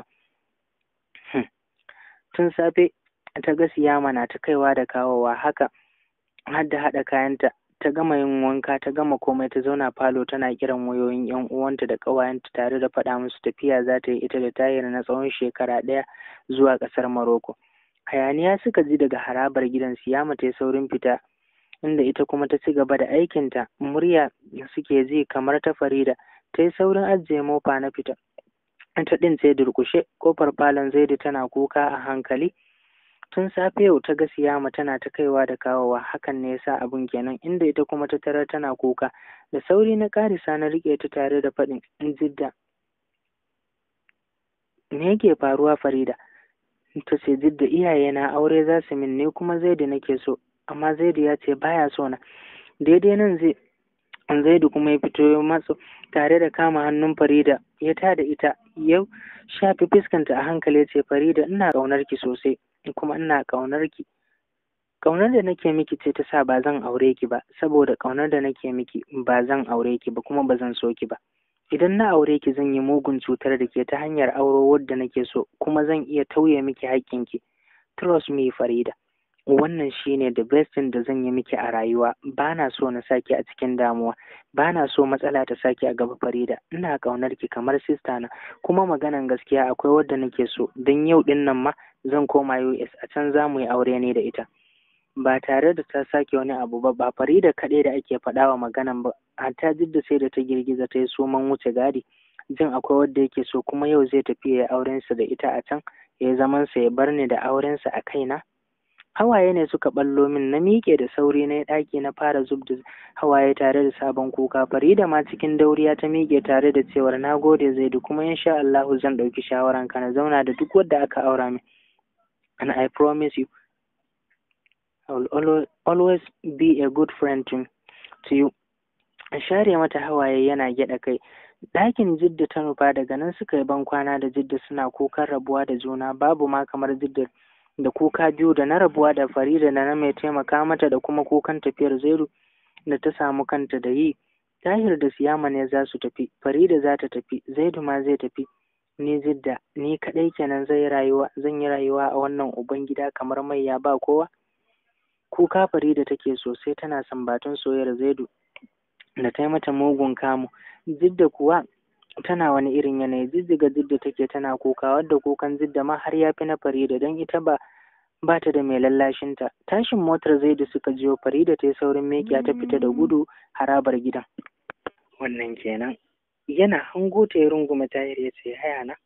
tun safe ta ga siyama na ta kaiwa da kawowa haka har da haɗa kayanta ta gama yin wanka ta gama komai ta zauna falo tana kiran wayoyin yan uwanta da ƙawayenta tare da faɗa musu tafiya za ta yi ita da tayar na tsawon shekara ɗaya zuwa ƙasar Maroko. Hayaniya suka ji daga harabar gidan Siyama ta yi saurin fita inda ita kuma ta ci gaba da aikinta murya suke ji kamar ta Farida ta yi saurin ajiye mofa na fita. Ita ɗin sai durƙushe kofar falon Zaidu tana kuka a hankali. tun safe yau ta ga siyama tana ta kaiwa da kawowa hakan ne yasa abun kenan inda ita kuma ta tarar tana kuka da sauri na karisa na rike ta tare da faɗin jidda me yake faruwa farida ta ce jidda iyaye na aure za su min ne kuma zaidu nake so amma zaidu ya ce baya so na daidai nan zai zaidu kuma ya fito ya matso tare da kama hannun farida ya tada ita yau shafi fuskanta a hankali ya ce farida ina ƙaunar ki sosai kuma ina ƙaunar ki ƙaunar da nake miki ce ta sa ba zan aure ki ba saboda ƙaunar da nake miki ba zan aure ki ba kuma ba zan so ki ba idan na aure ki zan yi mugun cutar da ke ta hanyar auro wadda nake so kuma zan iya tauye miki haƙƙinki trust me farida wannan shine the best thing da zan yi miki a rayuwa ba na so na saki a cikin damuwa ba na so matsala ta saki a gaba farida ina ƙaunar ki kamar sista na kuma maganan gaskiya akwai wadda nake so don yau din nan ma zan koma US a can za mu yi aure ne da ita ba tare da ta sake wani abu ba ba farida kaɗai da ake faɗa wa maganan ba hatta jidda sai da ta girgiza ta yi soman wuce gadi jin akwai wadda yake so kuma yau zai tafi ya yi aurensa da ita a can ya yi zamansa ya bar ni da aurensa a kaina hawaye ne suka ballo min na miƙe da sauri na ɗaki na fara zub da hawaye tare da sabon kuka farida ma cikin dauriya ta miƙe tare da cewar na gode zaidu kuma insha Allahu zan ɗauki shawaran ka na zauna da duk wadda aka aura min and I promise you I will always be a good friend to, to you share mata hawaye yana gyaɗa kai ɗakin jidda ta nufa daga nan suka yi ban kwana da jidda suna kukan rabuwa da juna babu ma kamar jidda da kuka biyu da na rabuwa da Farida da na mai taimaka mata da kuma kukan tafiyar Zairu da ta samu kanta da yi. Tahir da Siyama ne za su tafi, Farida za ta tafi, Zaidu ma zai tafi. Ni zidda, ni kaɗai kenan zai rayuwa, zan yi rayuwa a wannan uban gida kamar mai ya ba kowa. Kuka Farida take sosai tana sambatun soyayyar Zaidu da ta yi mata mugun kamu. Zidda kuwa tana wani irin yanayi jijjiga jidda take tana kuka wadda kukan jidda ma har ya fi na farida don ita ba ba ta da mai lallashinta tashin motar zai da suka jiyo farida ta yi saurin mekiya ta fita da gudu harabar gidan wannan kenan yana hango ta ya rungume tahir ya ce haya na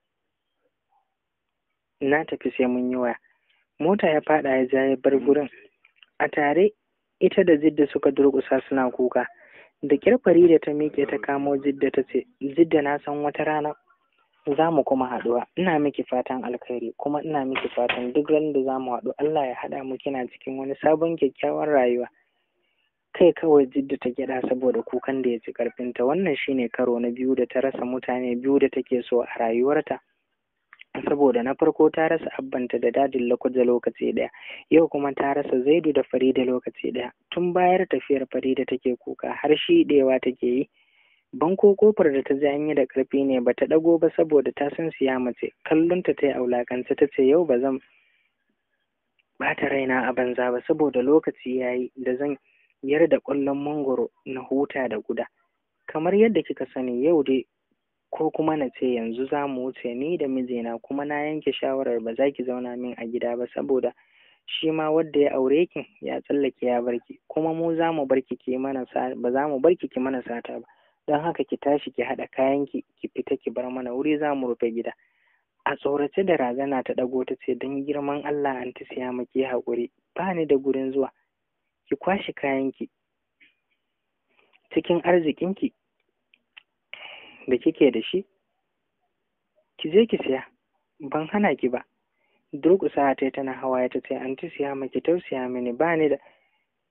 na tafi sai mun yi waya mota ya fada ya ja ya bar gurin a tare ita da jidda suka durƙusa suna kuka da kyar Farida ta miƙe ta kamo Jidda ta ce, Jidda na san wata rana za mu kuma haɗuwa, ina miki fatan alkhairi kuma ina miki fatan duk ran da za mu haɗu Allah ya haɗa mu kina cikin wani sabon kyakkyawan rayuwa. Kai kawai Jidda ta gyaɗa saboda kukan da ya ci ƙarfinta wannan shine karo na biyu da ta rasa mutane biyu da take so a rayuwarta. saboda na farko ta rasa abbanta da dadin lokaci lokaci ɗaya yau kuma ta rasa zaidu da farida lokaci ɗaya tun bayar tafiyar farida take kuka har shi ɗewa take yi banko kofar da ta ji an yi da ƙarfi ne ba ta ɗago ba saboda ta san siya mace kallonta ta yi aulakance ta ce yau ba zan ɓata raina a banza ba saboda lokaci ya yi da zan yar da ƙwallon mangoro na huta da guda kamar yadda kika sani yau dai ko kuma na ce yanzu za mu wuce ni da mijina kuma na yanke shawarar ba za ki zauna min a gida ba saboda shi ma wadda ya aure ki ya tsallake ya barki kuma mu za mu barki ki mana ba za mu barki ki mana sata ba don haka ki tashi ki haɗa kayan ki ki fita ki bar mana wuri za mu rufe gida a tsorace da razana ta ɗago ta ce don girman Allah an ta siya maki haƙuri ba ni da gurin zuwa ki kwashe kayanki cikin arzikinki da kike da shi ki je ki siya ban hana ki ba durƙusa ta tana hawaye ta ce an ta siya maki tausaya mini ba ni da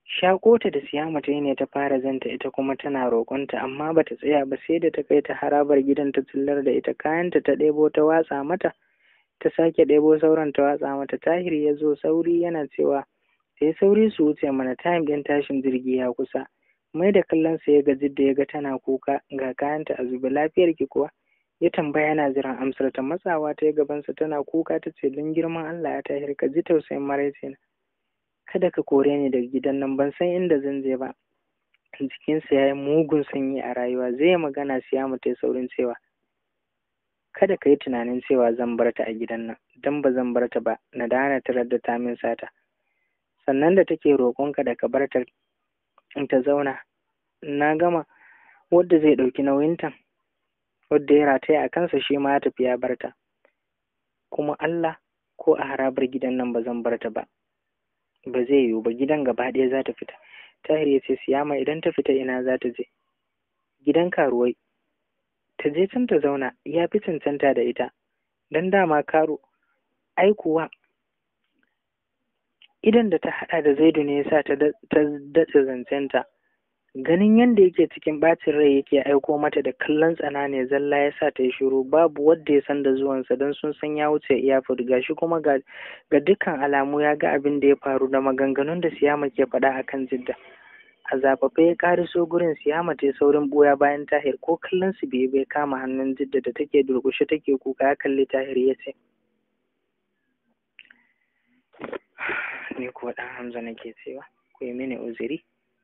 shakota da siyama ta yi ne ta fara zanta ita kuma tana roƙonta amma bata tsaya ba sai da ta kai ta harabar gidan ta tsillar da ita kayanta ta ɗebo ta watsa mata ta sake ɗebo sauran ta watsa mata tahir ya zo sauri yana cewa sai sauri su wuce mana time ɗin tashin jirgi ya kusa mai da kallon sa ya gaji da ya ga tana kuka ga kayanta a zube lafiyar ki kuwa ya tambaya yana jiran amsar ta matsawa ta gabansa tana kuka ta ce don girman Allah ya tahir ka ji tausayin maraice na kada ka kore ni daga gidan nan ban san inda zan je ba jikinsa ya yi mugun sanyi a rayuwa zai yi magana siya mu ta saurin cewa kada ka yi tunanin cewa zan bar ta a gidan nan don ba zan bar ta ba na dana tarar da ta min sata sannan da take roƙonka da ka bar ta ta zauna na gama wadda zai ɗauki nauyinta wadda ya rataya a kansa shi ma ya tafi ya bar ta kuma Allah ko a harabar gidan nan ba zan bar ta ba ba zai yiwu ba gidan gaba ɗaya za ta fita tahir ya ce siyama idan ta fita ina za ta je gidan karuwai ta je can ta zauna ya fi cancanta da ita don dama karo ai kuwa idan da ta haɗa da zaidu ne yasa ta dace zancenta ganin yadda yake cikin ɓacin rai yake aiko mata da kallon tsana ne zalla ya sa ta yi shiru babu wadda ya san da zuwansa don sun san ya wuce iyafur gashi kuma ga dukkan alamu ya ga abin da ya faru da maganganun da siyama ke faɗa a kan jidda a zafafe ya ƙariso gurin siyama ta saurin ɓoya bayan tahir ko kallon su bai bai kama hannun jidda da take durƙushe take kuka ya kalli tahir ya ce ni kuwa ɗan hamza nake cewa ku yi mini uzuri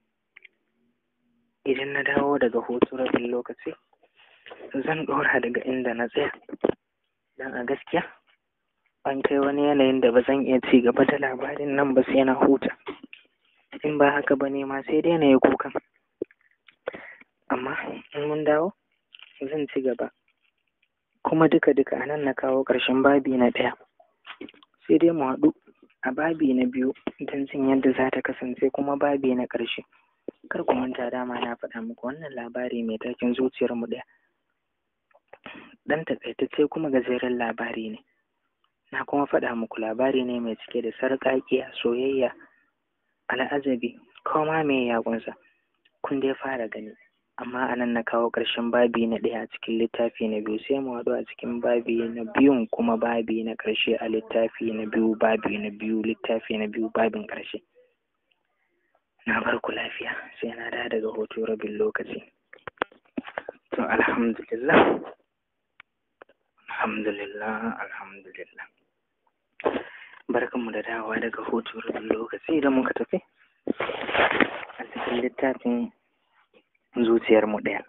idan na dawo daga hutu rabin lokaci zan ɗora daga inda na tsaya don a gaskiya an kai wani yanayin da ba zan iya ci gaba da labarin nan ba sai na huta in ba haka ba ne ma sai dai na yi kukan amma in mun dawo zan ci gaba kuma duka-duka a nan na kawo ƙarshen babi na ɗaya sai dai mu haɗu a babi na biyu don jin yadda za ta kasance kuma babi na ƙarshe kar ku manta dama na faɗa muku wannan labari mai taken zuciyar mu ɗaya ɗan taƙaitacce kuma gajeren labari ne na kuma faɗa muku labari ne mai cike da sarƙaƙiya soyayya al'ajabi koma me ya kunsa kun dai fara gani amma anan na kawo ƙarshen babi na ɗaya a cikin littafi na biyu sai mu haɗu a cikin babi na biyun kuma babi na ƙarshe a littafi na biyu babi na biyu littafi na biyu babin ƙarshe na bar ku lafiya sai na da daga hoto rabin lokaci to alhamdulillah alhamdulillah alhamdulillah barkanmu da dawowa daga hoto rabin lokaci da muka tafi a cikin littafin zuciyarmu ɗaya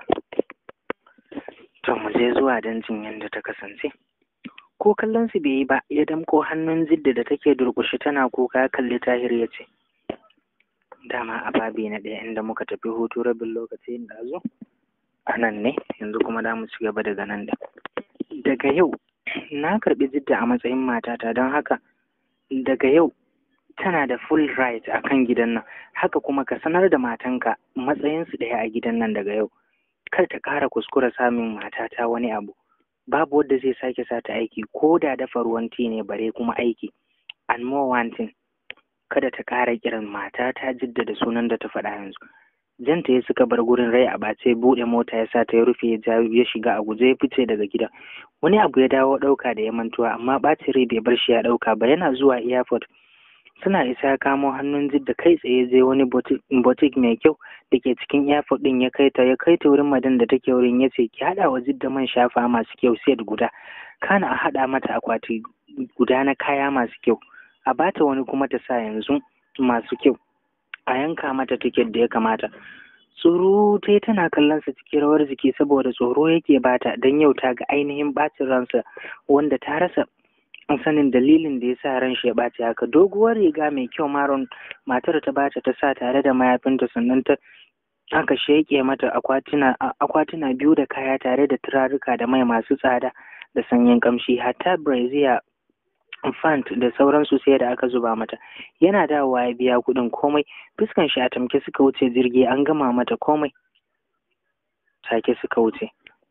to mu je zuwa don jin yadda ta kasance ko kallon su bai yi ba ya damko hannun zidda da take durƙushe tana kuka ya kalli tahir ya ce dama a babi na ɗaya inda muka tafi hutu rabin lokaci da zo a nan ne yanzu kuma za mu ci gaba daga nan da daga yau na karɓi jidda a matsayin matata don haka daga yau tana da full right a kan gidan nan haka kuma ka sanar da matanka matsayinsu ɗaya a gidan nan daga yau kar ta ƙara kuskura samun matata wani abu babu wadda zai sake sa ta aiki ko da dafa ruwan ti ne bare kuma aiki and more one thing kada ta ƙara kiran mata ta jaddada sunan da ta faɗa yanzu janta ya suka bar gurin rai a ɓace buɗe mota ya sa ta ya rufe ya ya shiga a guje ya fice daga gida wani abu ya dawo ɗauka da ya mantuwa amma ɓacin rai bai bar shi ya ɗauka ba yana zuwa airport suna isa ya kamo hannun jidda kai tsaye zai wani botik mai kyau da ke cikin airport ɗin ya kai ta ya kai ta wurin madan da take wurin ya ce ki haɗa wa jidda man shafa masu kyau set guda kana a haɗa mata akwati guda na kaya masu kyau a bata wani kuma ta sa yanzu masu kyau a yanka mata tiket da ya kamata tsoro ta tana kallon sa cikin rawar jiki saboda tsoro yake bata don yau ta ga ainihin bacin ransa wanda ta rasa sanin dalilin da ya sa ran shi ya ɓaci haka doguwar riga mai kyau maron matar ta bata ta sa tare da mayafinta sannan ta aka sheke mata akwatuna akwatuna biyu da kaya tare da turaruka da mai masu tsada da sanyin kamshi hatta brazier fant da sauransu sai da aka zuba mata yana dawowa ya biya kuɗin komai fuskan shi a tamke suka wuce jirgi an gama mata komai take suka wuce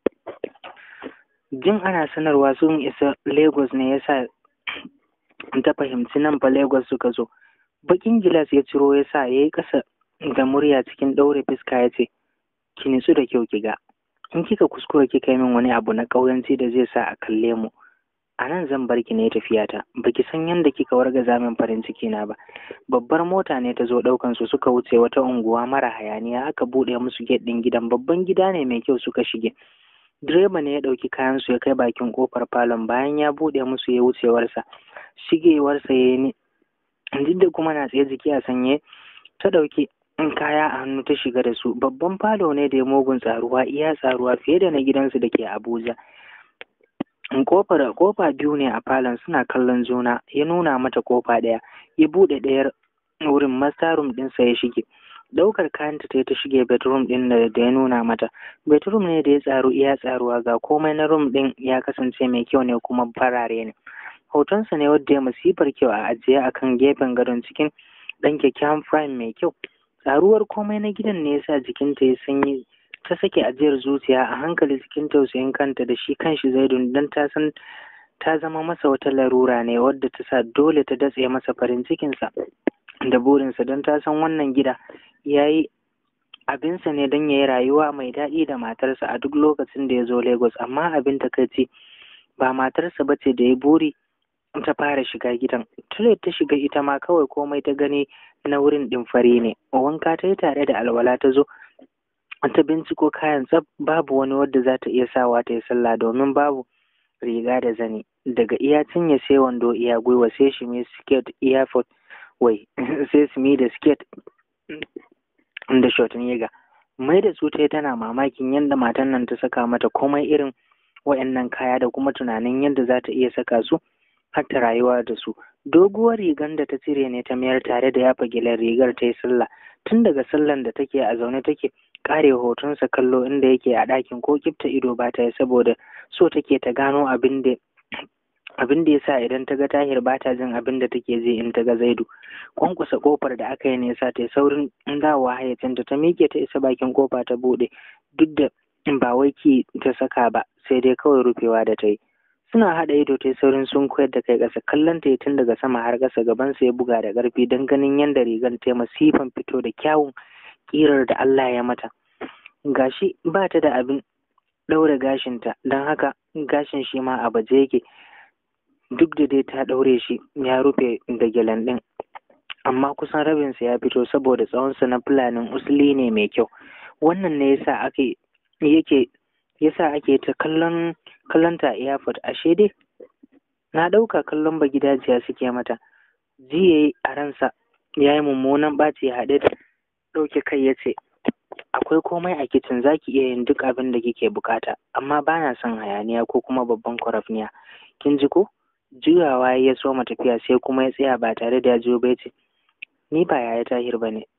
jin ana sanarwa sun isa lagos ne yasa ta fahimci nan fa lagos suka zo bakin gilas ya ciro ya sa ya yi ƙasa da murya cikin ɗaure fuska ya ce ki nitsu da kyau ki ga in kika kuskura kika yi min wani abu na ƙauyanci da zai sa a kalle mu a nan zan bar ki ne tafiyata baki san yadda kika wargaza min farin ciki na ba babbar mota ne ta zo ɗaukan su suka wuce wata unguwa mara hayaniya aka buɗe musu gate ɗin gidan babban gida ne mai kyau suka shige direba ne ya ɗauki kayan su ya kai bakin kofar falon bayan ya buɗe musu ya wucewarsa shigewarsa ya yi duk da kuma na tsaye jiki a sanye ta ɗauki kaya a hannu ta shiga da su babban falo ne da ya mugun tsaruwa iya tsaruwa fiye da na gidansu da ke abuja kofar kofa biyu ne a falon suna kallon juna ya nuna mata kofa ɗaya ya buɗe ɗayar wurin mastarum ɗinsa ya shige ɗaukar kayanta ta ta shige bedroom ɗin da ya nuna mata bedroom ne da ya tsaru iya tsaruwa ga komai na room ɗin ya kasance mai kyau ne kuma farare ne hotonsa ne wadda ya masifar kyau a ajiye akan gefen gadon cikin ɗan kyakkyawan frame mai kyau tsaruwar komai na gidan ne yasa jikinta ya sanyi ta sake ajiyar zuciya a hankali cikin tausayin kanta da shi kanshi zaidun don ta san ta zama masa wata larura ne wadda ta sa dole ta datse masa farin cikinsa da burinsa don ta san wannan gida ya yi abinsa ne don ya yi rayuwa mai daɗi da matarsa a duk lokacin da ya zo lagos amma abin takaici ba matarsa ba ce da ya buri ta fara shiga gidan tule ta shiga ita ma kawai komai ta gani na wurin ɗin fari ne wanka ta yi tare da alwala ta zo ta binciko kayan tsaf babu wani wadda za ta iya sawa ta yi sallah domin babu riga da zani daga iya cinye sai wando iya gwiwa sai shi mai skirt iya fot wai sai su da skirt da short yega mai da su ta tana mamakin yadda matan nan ta saka mata komai irin wayannan kaya da kuma tunanin yadda za ta iya saka su har ta rayuwa da su doguwar rigar da ta cire ne ta mayar tare da yafa gilan rigar ta yi sallah tun daga sallan da take a zaune take kare hotonsa kallo inda yake a ɗakin ko kifta ido ba ta yi saboda so take ta gano abin da abin da yasa idan ta ga tahir ba ta jin abin da take ji in ta ga zaidu kwankwasa kofar da aka yi ne yasa ta yi saurin dawowa hayyacinta ta miƙe ta isa bakin kofa ta buɗe duk da ba wai ki ta saka ba sai dai kawai rufewa da ta yi suna haɗa ido ta saurin sun koyar da kai ƙasa kallon ta tun daga sama har ƙasa gabansa ya buga da ƙarfi don ganin yadda rigar ta masifan fito da kyawun ƙirar da Allah ya mata gashi ba ta da abin ɗaure gashinta don haka gashin shi ma a baje yake duk da dai ta ɗaure shi ya rufe da gyalen ɗin amma kusan rabinsa ya fito saboda tsawonsa na fulanin usuli ne mai kyau wannan ne yasa ake yake yasa ake ta kallon kallonta a airport ashe dai na ɗauka kallon ba gidajiya suke mata ji ya yi a ransa ya yi mummunan ɓaci haɗe da ɗauke kai ya ce akwai komai a kicin za ki iya yin duk abin da kike bukata amma ba na son hayaniya ko kuma babban kwarafniya kin ji ko juyawa ya soma tafiya sai kuma ya tsaya ba tare da ya jiyo ba ce ni ba yaya tahir ba ne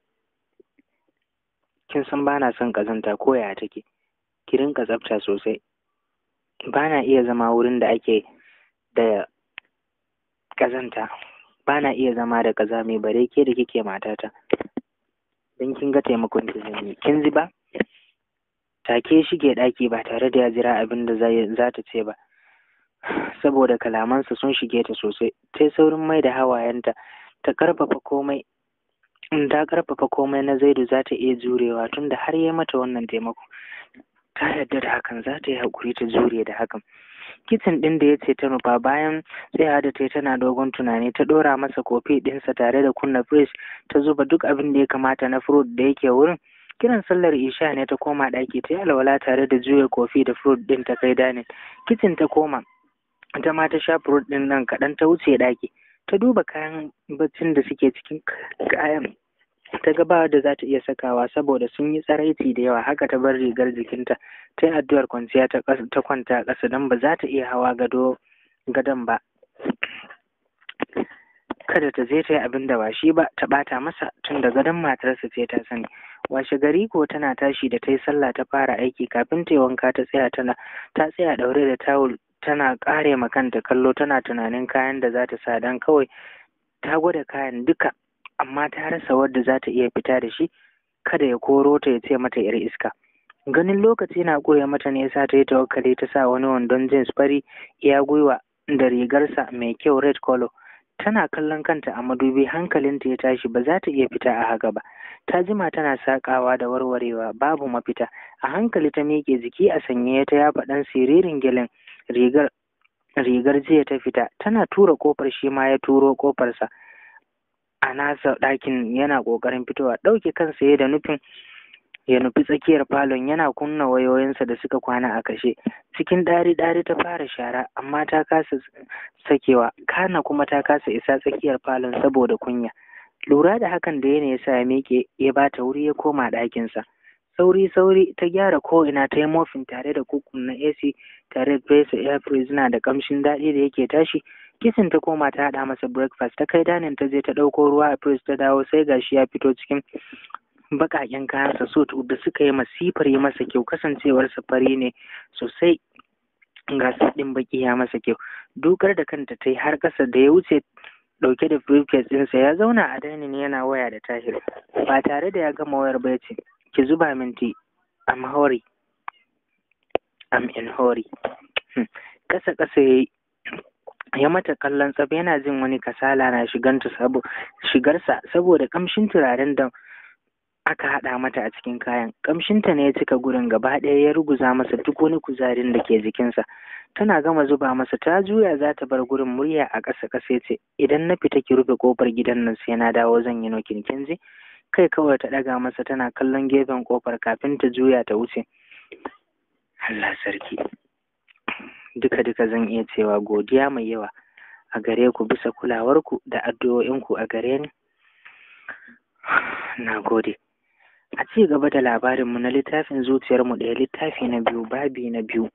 kin san ba na son ƙazanta ko yaya take ki rinka tsafta sosai ba na iya zama wurin da ake da ƙazanta ba na iya zama da ƙazami bare ke da kike matata don kin ga taimakon ki zan yi kin ji ba take shige ɗaki ba tare da ya jira abin da za ta ce ba saboda kalamansa sun shige ta sosai ta saurin mai da hawayenta ta karfafa komai in ta karfafa komai na zaidu za ta iya jurewa tunda har ya mata wannan taimako ta yarda da hakan za ta yi haƙuri ta jure da hakan kicin ɗin da ya ce ta nufa bayan tsaya da ta tana dogon tunani ta ɗora masa kofi ɗinsa tare da kunna fridge ta zuba duk abin da ya kamata na fruit da yake wurin kiran sallar isha ne ta koma ɗaki ta yi alwala tare da juya kofi da fruit ɗin ta kai danin kicin ta koma ita ma ta sha fruit ɗin nan kaɗan ta wuce ɗaki ta duba kayan baccin da suke cikin kayan ta ga ba da za ta iya sakawa saboda sun yi tsaraici da yawa haka ta bar rigar jikinta ta yi addu'ar kwanciya ta kwanta a ƙasa don ba za ta iya hawa gado gadon ba kada ta je ta yi abin da ba shi ba ta ɓata masa tun da gadon matarsa ce ta sani washe gari ko tana tashi da ta yi sallah ta fara aiki kafin ta yi wanka ta tsaya tana ta tsaya ɗaure da tawul tana ƙare ma kanta kallo tana tunanin kayan da za ta sa don kawai ta gwada kayan duka amma ta rasa wadda za ta iya fita da shi kada ya koro ta ya ce mata yar iska ganin lokaci na ƙure mata ne yasa ta yi tawakkali ta sa wani wandon jeans fari iya gwiwa da rigarsa mai kyau red color tana kallon kanta a madubi hankalinta ya tashi ba za ta iya fita a haka ba ta jima tana sakawa da warwarewa babu mafita a hankali ta miƙe jiki a sanye ta yafa ɗan siririn gyalen rigar rigar jiya ta fita tana tura kofar shi ma ya turo kofarsa a nasa ɗakin yana ƙoƙarin fitowa ɗauke kansa ya da nufin ya nufi tsakiyar falon yana kunna wayoyinsa da suka kwana a kashe cikin ɗari-ɗari ta fara shara amma ta kasa sakewa kana kuma ta kasa isa tsakiyar falon saboda kunya lura da hakan da yana yasa ya miƙe ya bata wuri ya koma ɗakinsa sauri sauri ta gyara ko ina ta yi mofin tare da kukun na AC tare da fesa air prisoner da kamshin daɗi da yake tashi kisin ta koma ta haɗa masa breakfast ta kai danin ta je ta ɗauko ruwa a fridge ta dawo sai gashi ya fito cikin baƙaƙen kayansa suit da suka yi masifar yi masa kyau kasancewar fari ne sosai ga ɗin baki ya masa kyau dukar da kanta ta yi har ƙasa da ya wuce ɗauke da briefcase ɗinsa ya zauna a dainin yana waya da tahir ba tare da ya gama wayar ba ya ce ki zuba min tea I'm hurry I'm in hurry ƙasa ƙasa ya yi ya mata kallon tsab yana jin wani kasala na shiganta sabo shigarsa saboda kamshin turaren da aka haɗa mata a cikin kayan kamshinta ne ya cika gurin gaba ɗaya ya ruguza masa duk wani kuzarin da ke jikinsa tana gama zuba masa ta juya za ta bar gurin murya a ƙasa ƙasa ce idan na fita ki rufe ƙofar gidan nan sai na dawo zan yi nokin kin ji kai kawai ta ɗaga masa tana kallon gefen ƙofar kafin ta juya ta wuce Allah sarki duka duka zan iya cewa godiya mai yawa a gare ku bisa kulawarku da addu'o'inku a gare ni na gode a ci gaba da labarinmu na littafin zuciyarmu ɗaya littafi na biyu babi na biyu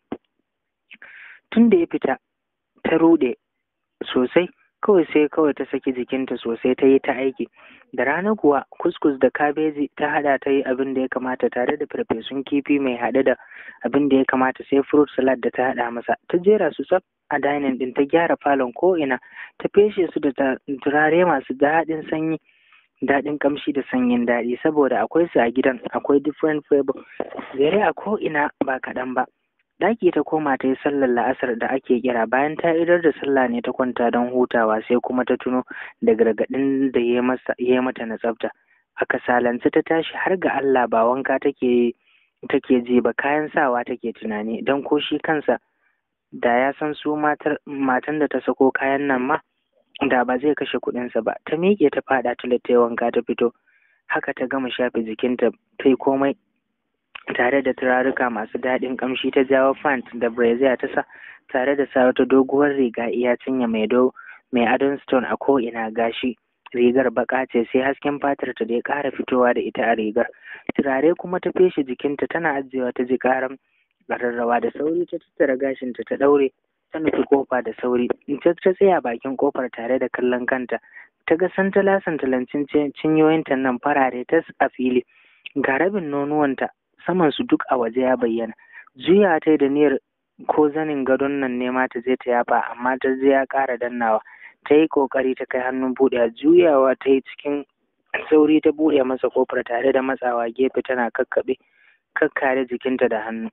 tun da ya fita ta ruɗe sosai kawai sai kawai ta saki jikinta sosai ta yi ta aiki da rana kuwa kuskus da kabeji ta hada ta yi abin da ya kamata tare da farfesun kifi mai haɗe da abin da ya kamata sai fruit salad da ta hada masa ta jera su tsaf a dining din ta gyara falon ko ina ta feshe su da turare masu daɗin sanyi daɗin kamshi da sanyin daɗi saboda akwai su a gidan akwai different flavor zare a ko ina ba kaɗan ba Ɗaki ta koma ta yi sallar la'asar da ake kira bayan ta idar da sallah ne ta kwanta don hutawa sai kuma ta tuno da gargaɗin da ya yi mata na tsafta. A kasalance ta tashi har ga Allah ba wanka take take ji ba kayan sawa take tunani don ko shi kansa da ya san su matan da ta sako kayan nan ma da ba zai kashe kuɗinsa ba ta miƙe ta faɗa ta ta wanka ta fito haka ta gama shafe jikinta ta yi komai tare da turaruka masu daɗin ƙamshi ta jawo fant da brazier ta sa tare da sa wata doguwar riga iya cinye mai do mai adon stone a ko'ina gashi rigar baka ce sai hasken fatar ta da ya ƙara fitowa da ita a rigar turare kuma ta feshe jikinta tana ajiyewa ta ji ƙaran ƙararrawa da sauri ta tattara gashinta ta ɗaure ta nufi kofa da sauri ta ta tsaya bakin kofar tare da kallon kanta ta ga santala santalancin cinyoyinta nan farare tas a fili ga rabin nonuwanta saman su duk a waje ya bayyana juya ta da niyyar ko zanin gadon nan ne ma ta je ta yafa amma ta je ya ƙara dannawa ta yi ƙoƙari ta kai hannun buɗe juyawa ta yi cikin sauri ta buɗe masa kofar tare da matsawa gefe tana kakkaɓe kakkare jikinta da hannu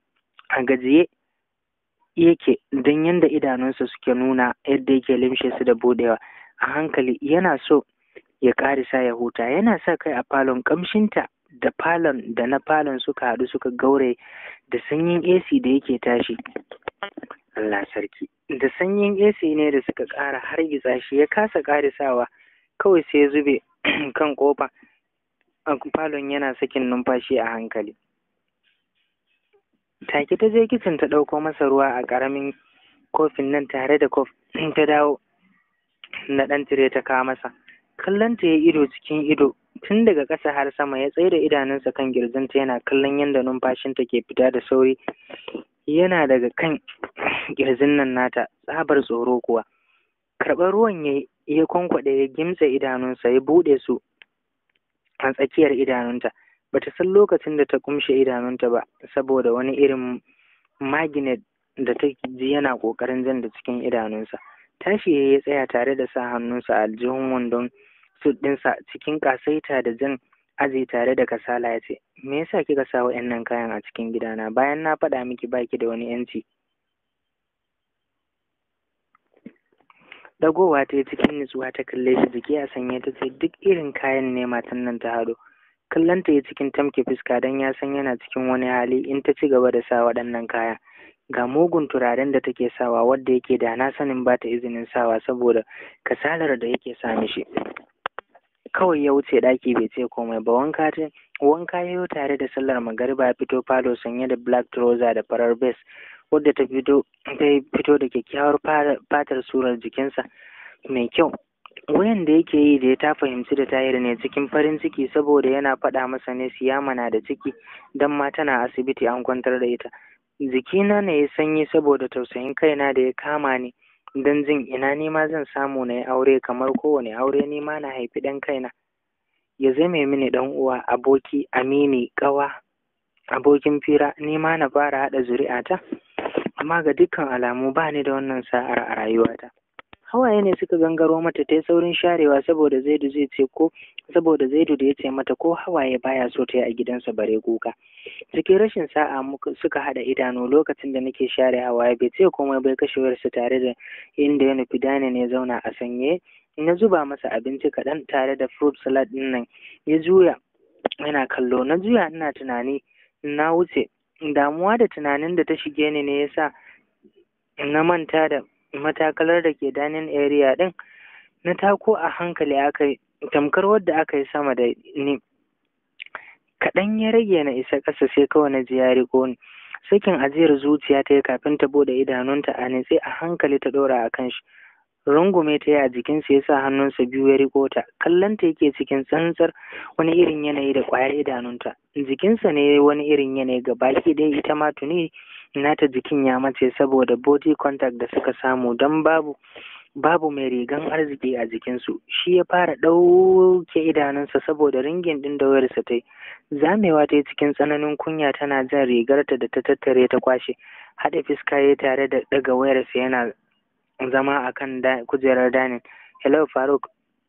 a gajiye yake don yadda idanunsa suke nuna yadda yake limshe su da buɗewa a hankali yana so ya ƙarisa ya huta yana sa kai a falon ƙamshinta da falon da na falon suka haɗu suka gaure da sanyin AC da yake tashi. Allah sarki. Da sanyin AC ne da suka ƙara hargitsa shi ya kasa ƙarisawa kawai sai ya zube kan ƙofa. A falon yana sakin numfashi a hankali. Take ta je kicin ta ɗauko masa ruwa a ƙaramin kofin nan tare da kof ta dawo na ɗan tire ta kawo masa. Kallon ta ya ido cikin ido tun daga ƙasa har sama ya tsaye da idanunsa kan girjinta yana kallon yadda numfashinta ke fita da sauri yana daga kan girjin nan nata tsabar tsoro kuwa karɓar ruwan ya ya kwankwaɗe ya gimtse idanunsa ya buɗe su a tsakiyar idanunta bata san lokacin da ta kumshe idanunta ba saboda wani irin magnet da ta ji yana ƙoƙarin jan da cikin idanunsa tashi ya tsaya tare da sa hannunsa a aljihun wandon sut ɗinsa cikin ƙasaita da jan aji tare da kasala ya ce me yasa kika sa wa'annan kayan a cikin gidana bayan na faɗa miki baki da wani yanci dagowa ta yi cikin nutsuwa ta kalle shi jiki a sanye ta ce duk irin kayan ne matan nan ta hado kallon ta yi cikin tamke fuska don ya san yana cikin wani hali in ta ci gaba da sa waɗannan kayan ga mugun turaren da take sawa wadda yake da na sanin ba ta izinin sawa saboda kasalar da yake sa mishi kawai ya wuce ɗaki bai ce komai ba wanka ta wanka ya yi tare da sallar magariba ya fito falo sanye da black trouser da farar base wadda ta fito ta fito da kyakkyawar fatar surar jikinsa mai kyau wayan da yake yi da ya ta fahimci da tayar ne cikin farin ciki saboda yana faɗa masa ne siyama na da ciki don ma tana asibiti an kwantar da ita jikina ne ya sanyi saboda tausayin kaina da ya kama ni don jin ina ni ma zan samu na yi aure kamar kowane aure ni ma na haifi ɗan kaina ya zame mini ɗan uwa aboki amini ƙawa abokin fira ni ma na fara haɗa zuri'ata amma ga dukkan alamu ba ni da wannan sa'ar a rayuwata hawaye ne suka gangaro mata ta yi saurin sharewa saboda zaidu zai ce ko saboda zaidu da ya ce mata ko hawaye baya so ta yi a gidansa bare kuka cikin rashin sa'a suka haɗa idanu lokacin da nake share hawaye bai ce komai bai kashe wayarsa tare da inda ya nufi dani ne zauna a sanye na zuba masa abinci kaɗan tare da fruit salad ɗin nan ya juya yana kallo na juya ina tunani na wuce damuwa da tunanin da ta shige ni ne yasa na manta da matakalar da ke dining area ɗin na tako a hankali aka yi tamkar wadda aka yi sama da ni kaɗan ya rage na isa ƙasa sai kawai na ji ya riƙo ni sakin ajiyar zuciya ta yi kafin ta bude idanunta a nitse a hankali ta ɗora a kan shi rungume ta yi a jikinsa ya sa hannunsa biyu ya riƙo ta kallonta yake cikin tsantsar wani irin yanayi da ƙwayar idanunta jikinsa ne wani irin yanayi ga baki ɗaya ita ma tuni nata jikin ya mace saboda body contact da suka samu don babu babu mai rigan arziki a jikinsu shi ya fara ɗauke idanunsa saboda ringin ɗin da wayarsa ta yi zamewa ta yi cikin tsananin kunya tana jan rigarta da ta tattare ta kwashe haɗa fiska ya tare da ɗaga wayarsa yana zama a kan kujerar danin hello faruk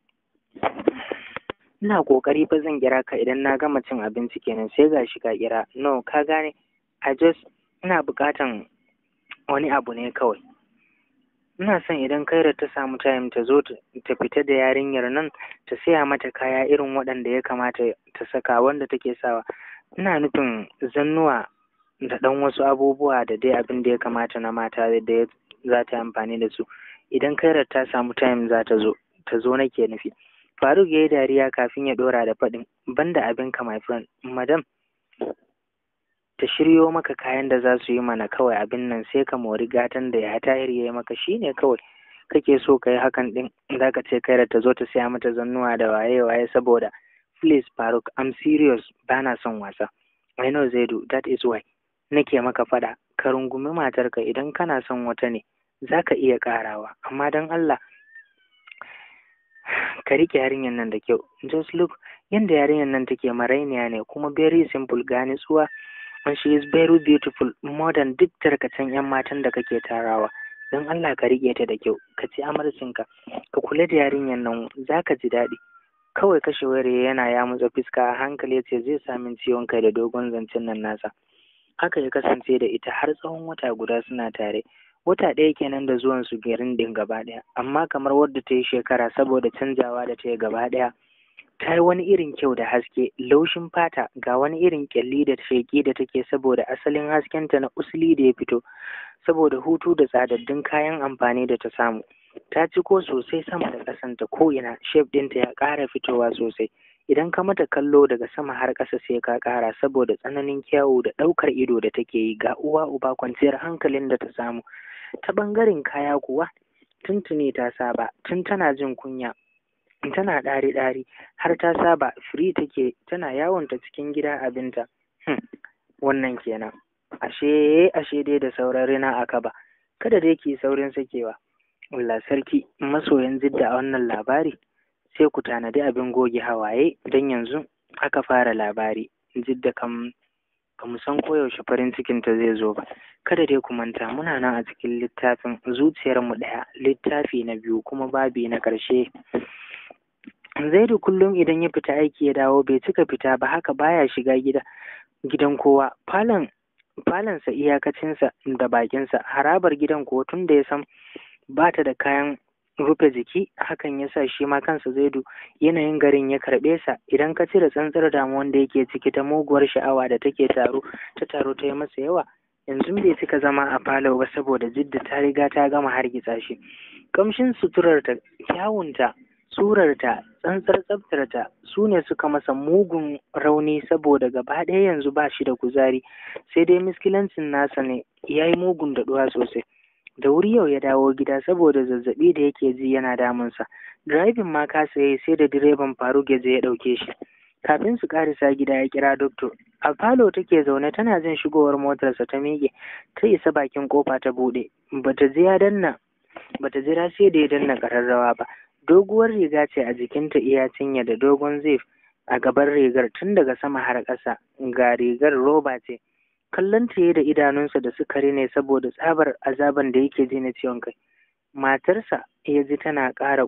ina ƙoƙari fa zan kira ka idan na gama cin abinci kenan sai ga shi ka kira no ka gane i just ina buƙatan wani abu ne kawai ina son idan kaira ta samu time ta zo ta fita da yarinyar nan ta saya mata kaya irin waɗanda ya kamata ta saka wanda take sawa ina nufin zannuwa da ɗan wasu abubuwa da dai abin da ya kamata na mata da za ta yi amfani da su idan kairar ta samu time za ta zo ta zo nake nufi faruk ya yi dariya kafin ya ɗora da faɗin banda abinka my friend madam ta shiryo maka kayan da za su yi mana kawai abin nan sai ka mori gatan da ya tayar ya yi maka shine kawai kake so ka yi hakan din za ka ce kai da ta zo ta siya mata zannuwa da waye waye saboda please faruk i'm serious bana son wasa i know zaidu that is why nake maka fada ka rungumi matarka idan kana son wata ne za ka iya karawa amma don allah ka riƙe yarinyar nan da kyau just look yadda yarinyar nan take marainiya ne kuma very simple ga nutsuwa and she is very beautiful more than duk tarkacen yan matan da kake tarawa don Allah ka riƙe ta da kyau ka ci amarcinka ka kula da yarinyar nan za ka ji daɗi kawai kashe wayar yana ya mutsa fuska a hankali ce zai sami ciwon kai da dogon zancen nan nasa haka ya kasance da ita har tsawon wata guda suna tare wata ɗaya kenan da zuwan su garin din gaba ɗaya amma kamar wadda ta yi shekara saboda canjawa da ta yi gaba ɗaya ta yi wani irin kyau da haske laushin fata ga wani irin kyalli da sheƙi da take saboda asalin haskenta na usuli da ya fito saboda hutu da tsadaddun kayan amfani da ta samu ta ciko sosai sama da ƙasanta ko ina shef ɗinta ya ƙara fitowa sosai idan ka mata kallo daga sama har ƙasa sai ka ƙara saboda tsananin kyawu da ɗaukar ido da take yi ga uwa uba kwanciyar hankalin da ta samu ta ɓangaren kaya kuwa tuntuni ta saba tun tana jin kunya tana ɗari ɗari har ta saba firi take tana yawonta cikin gida abinta hmm. wannan kenan ashe ashe dai da sauran rina aka ba kada dai ki saurin sakewa Allah sarki masoyan jidda a wannan labari sai ku tanadi abin goge hawaye don yanzu aka fara labari jidda kam ba mu san koyaushe farin cikin ta zai zo ba kada dai ku manta muna nan a cikin littafin zuciyarmu ɗaya littafi na biyu kuma babi na ƙarshe zaidu kullum idan ya fita aiki ya dawo bai cika fita ba haka baya shiga gida gidan kowa falon falonsa iyakacinsa da bakinsa harabar gidan kuwa tun da ya san ba ta da kayan rufe jiki hakan ya sa shi ma kansa zaidu yanayin garin ya karɓe sa idan ka cire tsantsar damuwan da yake ciki ta muguwar sha'awa da take taro ta taro ta yi masa yawa yanzu bai cika zama a falo ba saboda jidda ta riga ta gama hargitsa shi kamshin suturarta kyawunta surarta tsantsar tsaftarta su ne suka masa mugun rauni saboda gaba ɗaya yanzu ba shi da kuzari sai dai miskilancin nasa ne ya yi mugun daɗuwa sosai da wuri yau ya dawo gida saboda zazzaɓi da yake ji yana damunsa direbin ma kasa yayi sai da direban faruk ya je ya ɗauke shi kafin su ƙarisa gida ya kira doktor a falo take zaune tana jin shigowar motarsa ta miƙe ta isa bakin kofa ta buɗe bata je ya danna bata jira sai da ya danna ƙararrawa ba doguwar riga ce a jikinta iya cinya da dogon zif a gaban rigar tun daga sama har ƙasa ga rigar roba ce kallon ta da idanunsa da suka ne saboda tsabar azaban da yake ji na ciwon kai matarsa ya ji tana ƙara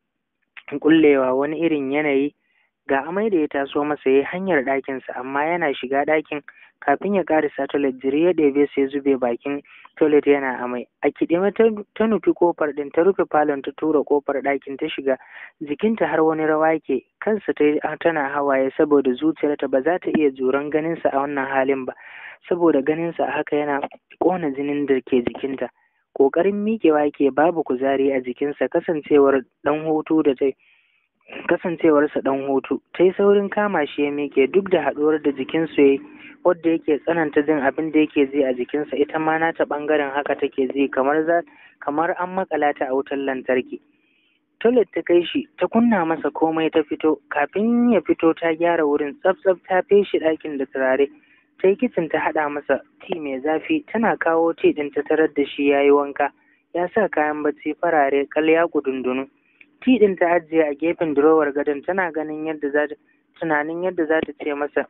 ƙullewa wani irin yanayi ga amai da ya taso masa ya hanyar ɗakinsa amma yana shiga ɗakin kafin ya ƙarisa toilet jiri ya ɗebe sai zube bakin toilet yana amai a kiɗime ta nufi kofar ɗin ta rufe falon ta tura kofar ɗakin ta shiga jikinta har wani rawa ke kansa ta tana hawaye saboda zuciyarta ba za ta iya juran ganinsa a wannan halin ba saboda ganinsa a haka yana ƙona jinin da ke jikinta ƙoƙarin miƙewa ke babu kuzari a jikinsa kasancewar ɗan hutu da ta kasancewarsa ɗan hutu ta yi saurin kama shi ya miƙe duk da haɗuwar da jikinsu ya yi wadda yake tsananta jin abin da yake ji a jikinsa ita ma nata ɓangaren haka take ji kamar za kamar an makala ta a wutar lantarki toilet ta kai shi ta kunna masa komai ta fito kafin ya fito ta gyara wurin tsaf tsaf ta feshi ɗakin da turare ta yi kicin ta haɗa masa ti mai zafi tana kawo ti ɗin ta tarar da shi ya yi wanka ya sa kayan bacci farare kal ya kudundunu ti ɗin ta ajiye a gefen durowar gadon tana ganin yadda za tunanin yadda za ta ce masa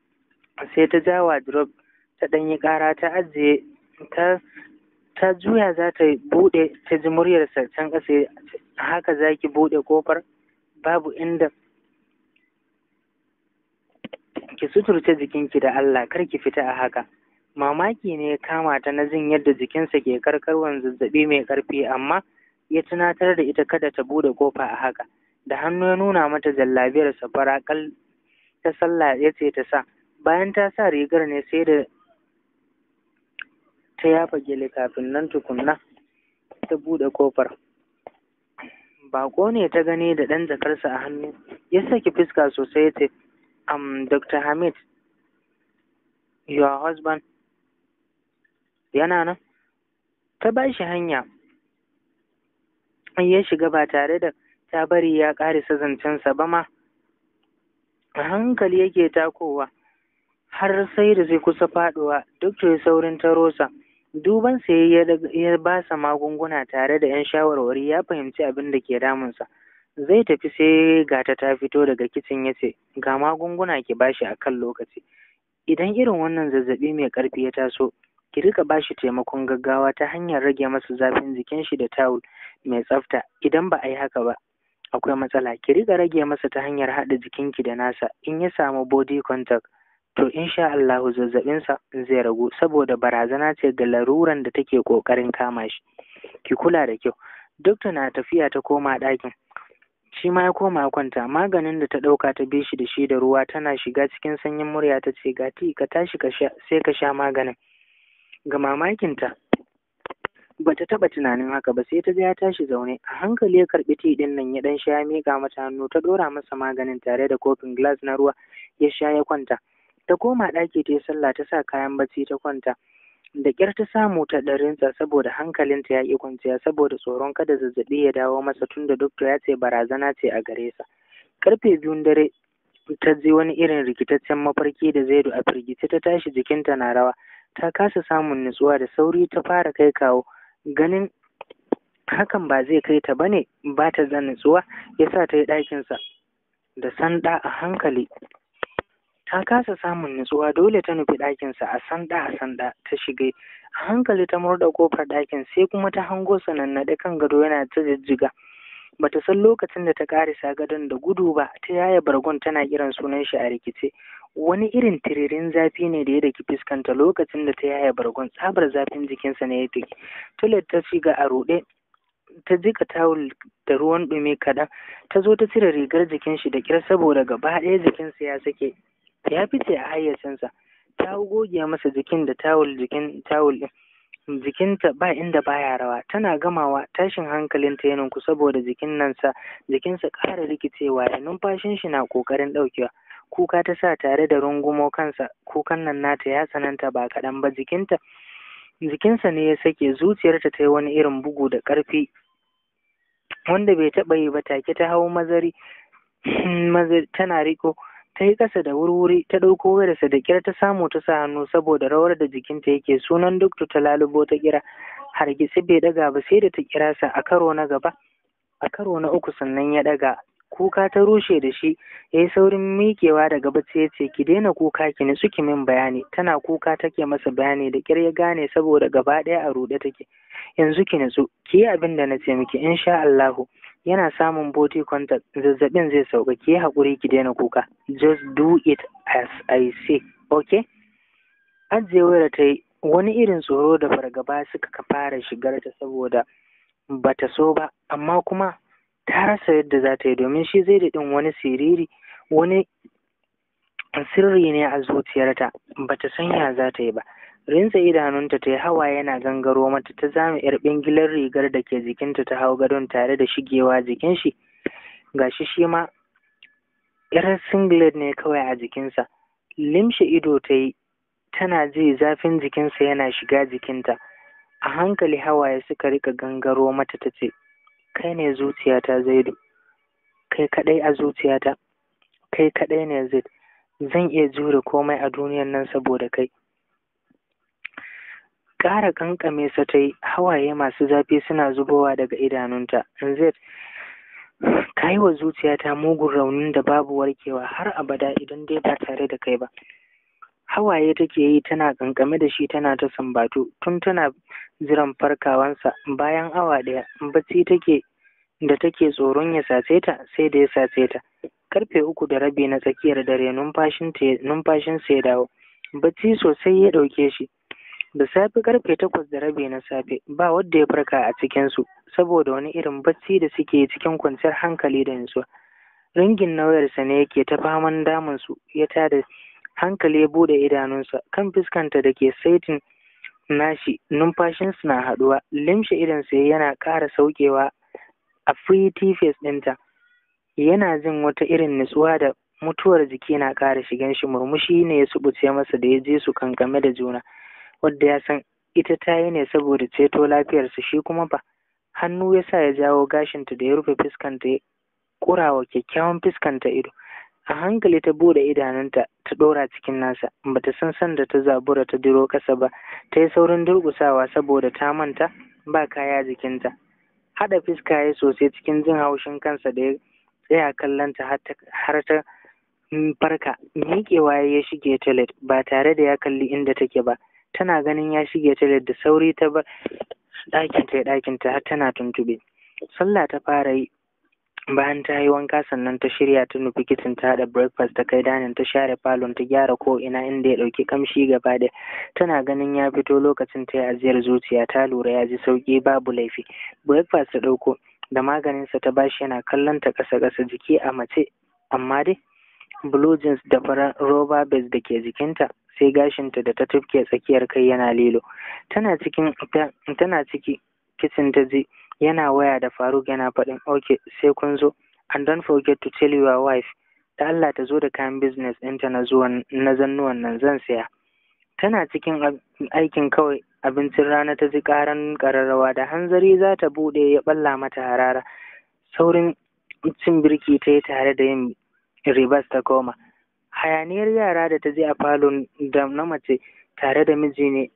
sai ta ja wardrobe ta ɗan yi ƙara ta ajiye ta ta juya za ta buɗe ta ji muryarsa can ƙasa haka za ki buɗe ƙofar babu inda ki suturce jikinki da Allah kar ki fita a haka mamaki ne ya kama ta na jin yadda jikinsa ke karkarwan zazzaɓi mai ƙarfi amma ya tunatar da ita kada ta bude kofa a haka da hannu ya nuna mata jallabiyar safara kal ta sallah ya ce ta sa bayan ta sa rigar ne sai da ta yafa gele kafin nan tukunna ta bude kofar bako ne ta gani da ɗan jakarsa a hannu ya saki fuska sosai ya ce um, dr hamid your husband yana nan ta ba shi hanya ya shiga ba tare da ta bari ya ƙarisa zancensa ba ma a hankali yake takowa har sai da zai kusa faɗuwa duk da saurin tarosa duban sai ya ba sa magunguna tare da yan shawarwari ya fahimci abin da ke damunsa zai tafi sai gata ta fito daga kicin ya ce ga magunguna ki bashi a kan lokaci idan irin wannan zazzaɓi mai ƙarfi ya taso ki rika bashi taimakon gaggawa ta hanyar rage masa zafin jikin shi da tawul mai tsafta idan ba a yi haka ba akwai matsala ki riga rage masa ta hanyar haɗa jikinki da nasa in ya samu body contact to insha Allahu zazzabinsa zai ragu saboda barazana ce ga laruran da take ƙoƙarin kama shi ki kula da kyau dokta na tafiya ta koma ɗakin shi ma ya koma kwanta maganin da ta ɗauka ta bi shi da shi da ruwa tana shiga cikin sanyin murya ta ce gati ka tashi ka sha sai ka sha maganin ga mamakinta ba ta taɓa tunanin haka ba sai ta ga ya tashi zaune a hankali ya karɓi ti ɗin nan ya ɗan sha ya miƙa mata hannu ta ɗora masa maganin tare da kofin glass na ruwa ya sha ya kwanta ta koma ɗaki ta yi sallah ta sa kayan bacci ta kwanta da ƙyar ta samu ta ɗarinsa saboda hankalinta ya ƙi kwanciya saboda tsoron kada zazzaɓi ya dawo masa tunda dokta ya ce barazana ce a gare sa karfe biyun dare ta ji wani irin rikitaccen mafarki da zaidu a firgice ta tashi jikinta na rawa ta kasa samun nutsuwa da sauri ta fara kai kawo ganin hakan ba zai kai ta bane ba ta da nutsuwa yasa ta yi ɗakinsa da sanda a hankali ta kasa samun nutsuwa dole ta nufi ɗakinsa a sanda a sanda ta shiga a hankali ta murda kofar ɗakin sai kuma ta hango sanannaɗe kan gado yana ta jijjiga bata san lokacin da ta karisa gadon da gudu ba ta yaya bargon tana kiran sunan shi a rikice wani irin tiririn zafi ne da ya daki fuskanta lokacin da ta yaya bargon tsabar zafin jikinsa ne ya daki tulet ta shiga a ruɗe ta jika tawul da ruwan ɗumi kaɗan ta zo ta cire rigar jikin shi da ƙyar saboda gaba ɗaya jikinsa ya sake ya fice a hayyacinsa ta goge masa jikin da tawul jikin tawul ɗin jikinta ba inda baya rawa tana gamawa tashin hankalinta ya ninku saboda jikin nan sa jikinsa ƙara rikicewa ya numfashin shi na ƙoƙarin ɗaukewa kuka ta sa tare da rungumo kansa kukan nan nata ya tsananta ba kaɗan ba jikinta jikinsa ne ya sake zuciyarta ta yi wani irin bugu da ƙarfi wanda bai taɓa yi ba take ta hau mazari tana riko ta yi ƙasa da wurwuri ta ɗauko wayarsa da ƙyar ta samu ta sa hannu saboda rawar da jikinta yake sunan dokta ta lalubo ta kira hargitsi bai ɗaga ba sai da ta kira sa a karo na gaba a karo na uku sannan ya ɗaga kuka ta rushe da shi ya yi saurin miƙewa daga bacci ya ce ki daina kuka ki nitsu ki min bayani tana kuka take masa bayani da ƙyar ya gane saboda gaba ɗaya a ruɗe take yanzu ki nitsu ki yi abin da na ce miki insha Allahu yana samun body contact zazzabin zai sauka ki yi haƙuri ki daina kuka just do it as I say okay ajiye wayar ta yi wani irin tsoro da fargaba suka fara shigar ta saboda bata so ba amma kuma ta rasa yadda za ta yi domin shi zai daɗin wani siriri wani sirri ne a zuciyarta bata san ya za ta yi ba rinsa idanunta ta yi hawa yana gangaro mata ta zame yar bingilar rigar da ke jikinta ta hau gadon tare da shigewa jikin shi gashi shi ma yar singlet ne kawai a jikinsa limshe ido ta yi tana ji zafin jikinsa yana shiga jikinta a hankali hawaye suka rika gangaro mata ta ce kai ne zuciyata zaidu kai kadai a zuciyata kai kadai ne zaid zan iya jure komai a duniyan nan saboda kai ƙara ƙanƙame sa ta yi hawaye masu zafi suna zubowa daga idanunta zaid ka yi wa zuciyata mugun raunin da babu warkewa har abada idan dai ba tare da kai ba hawaye take yi tana kankame da shi tana ta sambatu tun tana jiran farkawansa bayan awa ɗaya bacci take da take tsoron ya sace ta sai da ya sace ta karfe uku da rabi na tsakiyar dare numfashinsa ya dawo bacci sosai ya ɗauke shi da safe karfe takwas da rabi na safe ba wadda ya farka a cikinsu saboda wani irin bacci da suke cikin kwanciyar hankali da nutsuwa ringin nauyarsa ne yake ta faman damunsu ya tada hankali ya bude idanunsa kan fuskanta da ke saitin nashi numfashinsu na haɗuwa limshe idansa yana ƙara saukewa a pretty face ɗinta yana jin wata irin nutsuwa da mutuwar jiki na ƙara shigan shi murmushi ne ya subuce masa da ya je su kankame da juna wadda ya san ita ta yi ne saboda ceto lafiyarsa shi kuma ba hannu ya sa ya jawo gashinta da ya rufe fuskanta ya ƙurawa kyakkyawan fuskanta ido a hankali ta bude idanunta ta ɗora cikin nasa bata san sanda ta zabura ta diro ƙasa ba ta yi saurin durƙusawa saboda ta manta ba kaya jikinta haɗa fuska ya sosai cikin jin haushin kansa da ya tsaya kallonta har ta farka miƙewa ya shige toilet ba tare da ya kalli inda take ba tana ganin ya shige toilet da sauri ta bar ɗakinta ya ɗakinta har tana tuntuɓe sallah ta fara yi bayan ta yi wanka sannan ta shirya ta nufi kicin ta haɗa breakfast ta kai danin ta share falon ta gyara ko ina inda ya ɗauki kamshi gaba da tana ganin ya fito lokacin ta yi ajiyar zuciya ta lura ya ji sauƙi babu laifi breakfast ta ɗauko da maganinsa ta bashi yana kallon ta ƙasa ƙasa jiki a mace amma dai blue jeans da farar roba base da ke jikinta sai gashinta da ta tufke tsakiyar kai yana lilo tana cikin tana ciki kicin ta ji yana waya da Faruk yana faɗin okay sai kun zo and don't forget to tell your wife da Allah ta zo da kayan business ɗinta na zuwan na zannuwan nan zan saya tana cikin aikin kawai abincin rana ta ji ƙaran ƙararrawa da hanzari za ta buɗe ya ɓalla mata harara saurin cin birki ta yi tare da yin ribas ta koma hayaniyar yara da ta je a falon da na mace tare da miji ne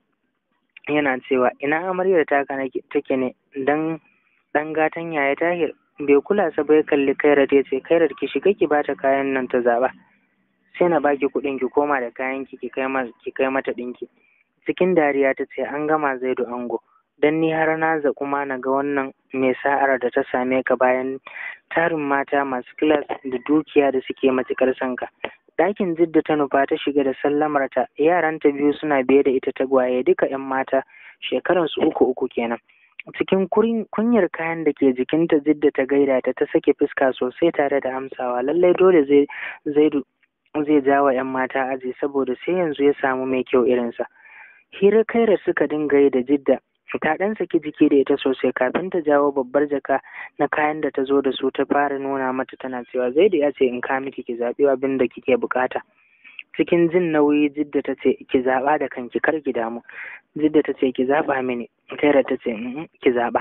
yana cewa ina amaryar taka take ne dan dan gatan yaya tahir bai kula sa bai kalli kairat ya ce kairat ki shiga ki bata kayan nan ta zaba sai na baki kuɗin ki koma da kayan ki ki kai ki kai mata ɗinki cikin dariya ta ce an gama zaidu ango dan ni har na za kuma na ga wannan mai sa'ar da ta same ka bayan tarin mata masu kilas da dukiya da suke matuƙar son ka ɗakin jidda ta nufa ta shiga da sallamarta yaranta biyu suna biye da ita tagwaye duka 'yan mata shekaransu uku uku kenan cikin kunyar kayan da ke jikinta jidda ta gaida ta ta sake fuska sosai tare da amsawa lallai dole zai zaidu zai jawa yan mata aji saboda sai yanzu ya samu mai kyau irinsa hira kaira suka dinga yi da jidda ta ɗan saki jiki da ita sosai kafin ta jawo babbar jaka na kayan da ta zo da su ta fara nuna mata tana cewa zaidu ya ce in ka miki ki zaɓi abin da kike bukata cikin jin nauyi jidda ta ce ki zaɓa da kanki kar ki damu jidda ta ce ki zaɓa mini kaira ta ce ki zaɓa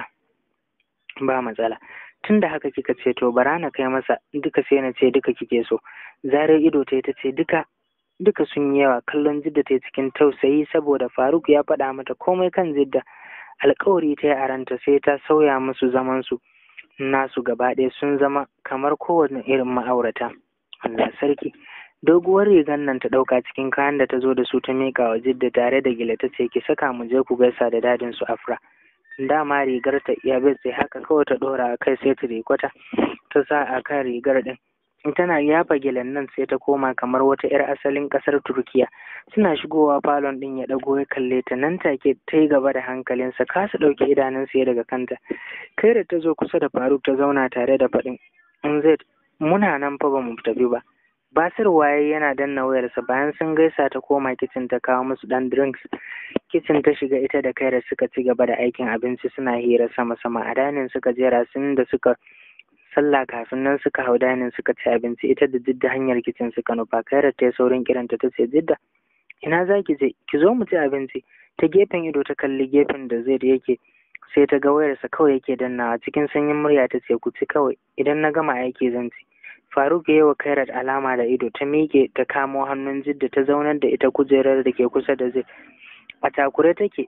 ba matsala tun da haka kika ce to bara na kai masa duka sai na ce duka kike so zarar ido ta ta ce duka duka sun yi yawa kallon jidda ta cikin tausayi saboda faruk ya faɗa mata komai kan jidda alkawari ta yi a ranta sai ta sauya musu zamansu nasu gaba ɗaya sun zama kamar kowane irin ma'aurata Allah sarki doguwar rigar nan ta ɗauka cikin kayan da ta zo da su ta miƙa wa jidda tare da gila ta ce ki saka mu je ku gaisa da dadin su afra dama rigar ta iya bai sai haka kawai ta ɗora a kai sai ta rikwata ta sa a kan rigar ɗin tana yafa gilan nan sai ta koma kamar wata 'yar asalin ƙasar turkiya suna shigowa falon ɗin ya ɗago ya kalle ta nan take ta yi gaba da hankalinsa kasa ɗauke idanunsa ya daga kanta kai da ta zo kusa da faruk ta zauna tare da faɗin in zai muna nan fa ba mu tafi ba basir waye yana danna wayarsa bayan sun gaisa ta koma kicin ta kawo musu ɗan drinks kicin ta shiga ita da kaira suka ci gaba da aikin abinci suna hira sama sama a danin suka jera sun da suka sallah kafin nan suka hau danin suka ci abinci ita da jidda hanyar kicin suka nufa kairar ta yi saurin kiranta ta ce jidda ina za ki je ki zo mu ci abinci ta gefen ido ta kalli gefen da zai da yake sai ta ga wayarsa kawai yake dannawa cikin sanyin murya ta ce ku ci kawai idan na gama aiki zan ci faruk ya yi wa kairat alama da ido ta miƙe ta kamo hannun jidda ta zaunar da ita kujerar da ke kusa da zai a takure take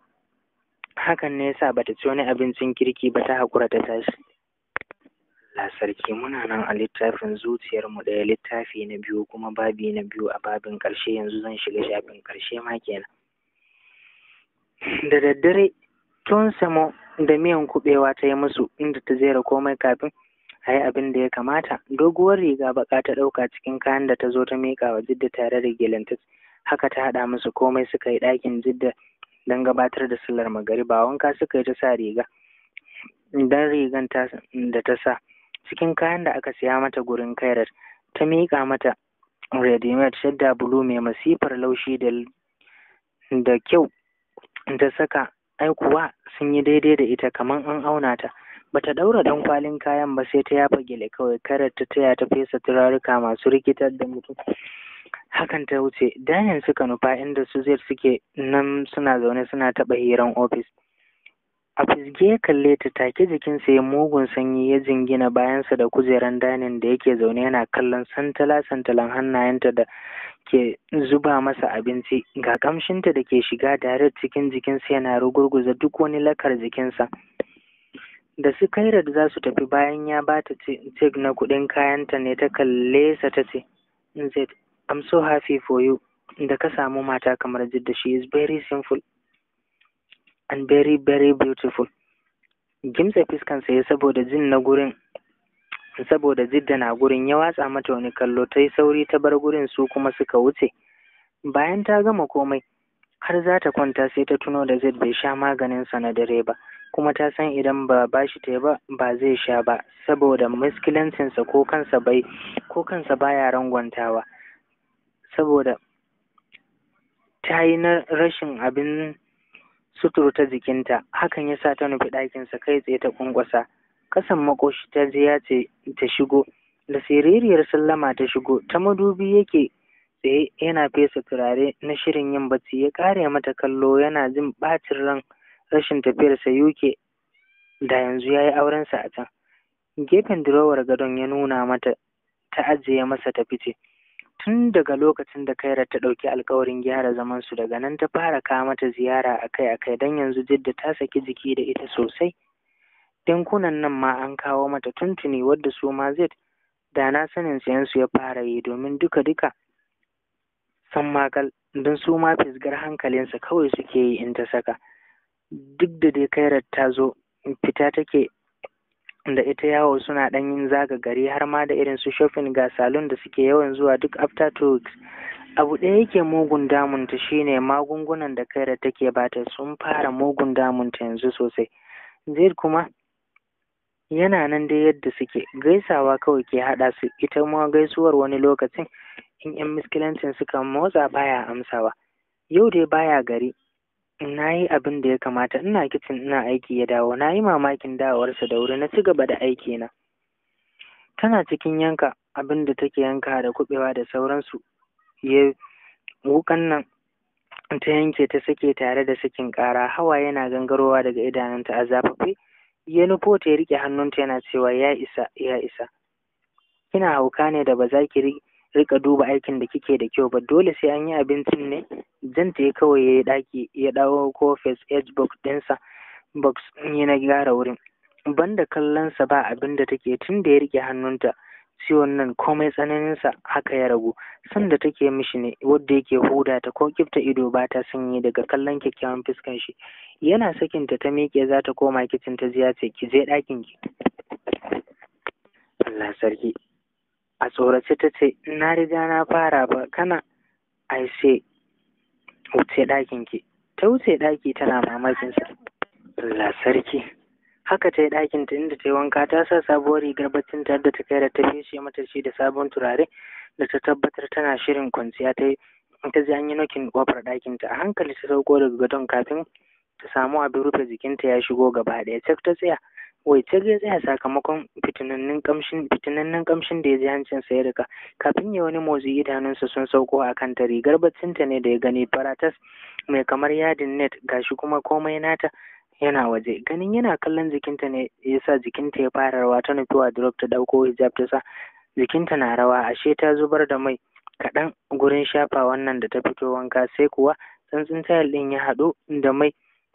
hakan ne yasa bata ci wani abincin kirki ba ta haƙura ta tashi Allah sarki muna nan a littafin zuciyar mu ɗaya littafi na biyu kuma babi na biyu a babin ƙarshe yanzu zan shiga shafin ƙarshe ma kenan da daddare tun samo da miyan kuɓewa ta yi musu inda ta zera komai kafin a yi abin da ya kamata doguwar riga baka ta ɗauka cikin kayan da ta zo ta miƙa wa jidda tare da gelantas haka ta haɗa musu komai suka yi ɗakin jidda don gabatar da sallar magariba wanka suka yi ta sa riga dan rigan da ta sa cikin kayan da aka siya mata gurin kairat ta miƙa mata readymade shadda bulu mai masifar laushi da da kyau ta saka ai kuwa sun yi daidai da ita kamar an auna ta bata daura dan kwalin kayan ba sai ta yafa gele kawai karar ta taya ta fesa turaruka masu rikitar da mutum hakan ta wuce danin suka nufa inda su zai suke nan suna zaune suna taɓa hiran ofis a fisge ya kalle ta take jikinsa ya mugun sanyi ya jingina bayansa da kujeran danin da yake zaune yana kallon santala santalan hannayenta da ke zuba masa abinci ga kamshinta da ke shiga dare cikin jikinsa yana rugurguza duk wani lakar jikinsa da su kaira da za su tafi bayan ya ba ta cek na kuɗin kayanta ne ta kalle sa ta ce z i'm so happy for you da ka samu mata kamar jidda she is very simple and very very beautiful gimsa fiskansa ya saboda jin na gurin saboda jidda na gurin ya watsa mata wani kallo ta yi sauri ta bar gurin su kuma suka wuce bayan ta gama komai har za ta kwanta sai ta tuno da zai bai sha maganinsa na dare ba kuma ta san idan ba bashi ta ba ba zai sha ba saboda miskilancinsa ko kansa bai ko kansa baya rangwantawa saboda ta yi na rashin abin suturta jikinta hakan ya sa ta nufi ɗakinsa kai tsaye ta ƙwanƙwasa kasan makoshi ta je ya ce ta shigo da siririyar sallama ta shigo ta madubi yake tsaye yana fesa turare na shirin yin bacci ya ƙare mata kallo yana jin ɓacin ran rashin tafiyarsa UK da yanzu ya yi aurensa a can gefen durowar gadon ya nuna mata ta ajiye masa ta fice tun daga lokacin da kaira ta ɗauki alkawarin gyara zamansu daga nan ta fara kawo mata ziyara akai-akai don yanzu jidda ta saki jiki da ita sosai dinkunan nan ma an kawo mata tuntuni wadda su ma zai da na sanin sayansu ya fara yi domin duka-duka san makal don su ma fisgar hankalinsa kawai suke yi in ta saka duk da dai kairar ta zo fita take da ita yawo suna ɗan yin zaga gari har ma da irin su shopping ga salon da suke yawan zuwa duk after two weeks abu ɗaya yake mugun damunta shine magungunan da kaira take bata sun fara mugun damunta yanzu sosai zaid kuma yana nan dai yadda suke gaisawa kawai ke haɗa su ita ma gaisuwar wani lokacin in yan miskilancin suka motsa baya amsawa yau dai baya gari na yi abin da ya kamata ina kicin ina aiki ya dawo na yi mamakin dawowarsa da wuri na ci gaba da aiki na tana cikin yanka abin da take yanka da kuɓewa da sauransu ya wukan nan ta yanke ta sake tare da sakin ƙara hawa yana gangarowa daga idanunta a zafafe ya nufo ta ya riƙe hannunta yana cewa ya isa ya isa kina hauka ne da ba za ki rika duba aikin da kike da kyau ba dole sai an yi abincin ne zan ta kawai ya yi ɗaki ya dawo ko face edge box ɗinsa box ya na gyara wurin banda kallonsa ba abin da take tun da ya rike hannunta ciwon nan komai tsananinsa haka ya ragu sanda take mishi ne wadda yake huda ta ko kifta ido ba ta sanyi daga kallon kyakkyawan fuskan shi yana sakinta ta miƙe za ta koma kicin ta ziya ce ki je ɗakin ki Allah sarki a tsorace ta ce na riga na fara ba kana ai sai wuce ɗakin ki ta wuce ɗaki tana mamakin sa Allah sarki haka ta yi ɗakin ta inda ta yi wanka ta sa sabuwar rigar baccin ta da ta kai da ta feshe mata shi da sabon turare da ta tabbatar tana shirin kwanciya ta yi ta ji an yi nokin kofar ɗakin ta a hankali ta sauko daga gadon kafin ta samu abin rufe jikinta ya shigo gaba ɗaya cak ta tsaya wai ta ya tsaya sakamakon fitinannin kamshin fitinannin kamshin da ya ji hancin sa ya rika kafin ya wani motsi idanunsa sun sauko a kanta rigar baccinta ne da ya gani faratas mai kamar yadin net gashi kuma komai nata yana waje ganin yana kallon jikinta ne ya sa jikinta ya fara rawa ta nufi wardrobe ta ɗauko hijab ta sa jikinta na rawa ashe ta zubar da mai kaɗan gurin shafa wannan da ta fito wanka sai kuwa tsantsin tayal ɗin ya haɗu da mai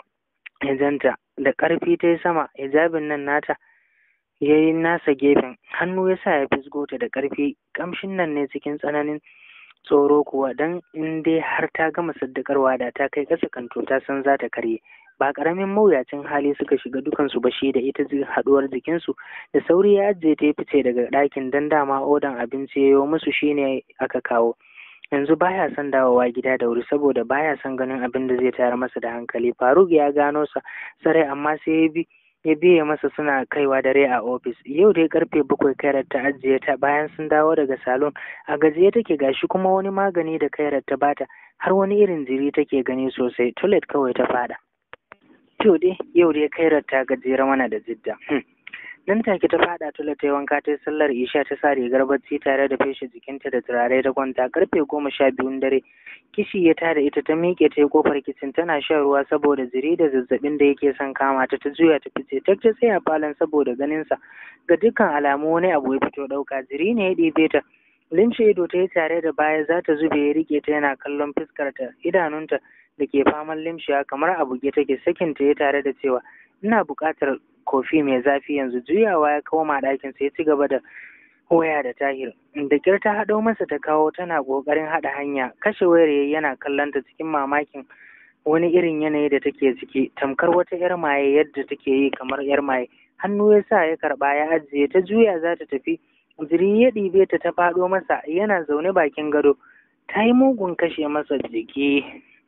hijanta da ƙarfi ta yi sama hijabin nan nata ya yi nasa gefen hannu ya sa ya fisgo ta da ƙarfi ƙamshin nan ne cikin tsananin tsoro kuwa don in dai har ta gama saddakarwa da ta kai ƙasa kanto ta san za ta karye ba ƙaramin mawuyacin hali suka shiga dukansu ba shi da ita haɗuwar jikinsu da sauri ya ajiye ta fice daga ɗakin don dama odan abinci ya yi musu shine aka kawo yanzu baya son dawowa gida da wuri saboda baya son ganin abin da zai tayar masa da hankali faruk ya gano sa sarai amma sai ya bi ya biye masa suna kaiwa dare a ofis yau dai karfe bakwai kairar ta ajiye ta bayan sun dawo daga salon a gajiye take gashi kuma wani magani da kairar ta bata har wani irin jiri take gani sosai toilet kawai ta fada to dai yau dai kairar ta gajera mana da jidda nan take ta fada tula ta yi wanka ta yi sallar isha ta sa rigar bacci tare da feshe jikinta da turare ta kwanta karfe goma sha biyun dare kishi ya tada ita ta miƙe ta yi kofar kicin tana shan ruwa saboda ziri da zazzabin da yake son kama ta ta juya ta fice ta ta tsaya falon saboda ganinsa ga dukkan alamu wani abu ya fito ɗauka ziri ne ya ɗebe ta limshe ido ta yi tare da baya za ta zube ya riƙe ta yana kallon fuskarta idanunta da ke faman limshiya kamar a buge take sakinta ya tare da cewa ina buƙatar kofi mai zafi yanzu juyawa ya koma ɗakin sai ya ci gaba da waya da tahir da kyar ta haɗo masa ta kawo tana ƙoƙarin haɗa hanya kashe wayar yayi yana kallon ta cikin mamakin wani irin yanayi da take ciki tamkar wata yar maye yadda take yi kamar yar maye hannu ya sa ya karɓa ya ajiye ta juya za ta tafi jiri ya ɗibe ta ta faɗo masa yana zaune bakin gado ta yi mugun kashe masa jiki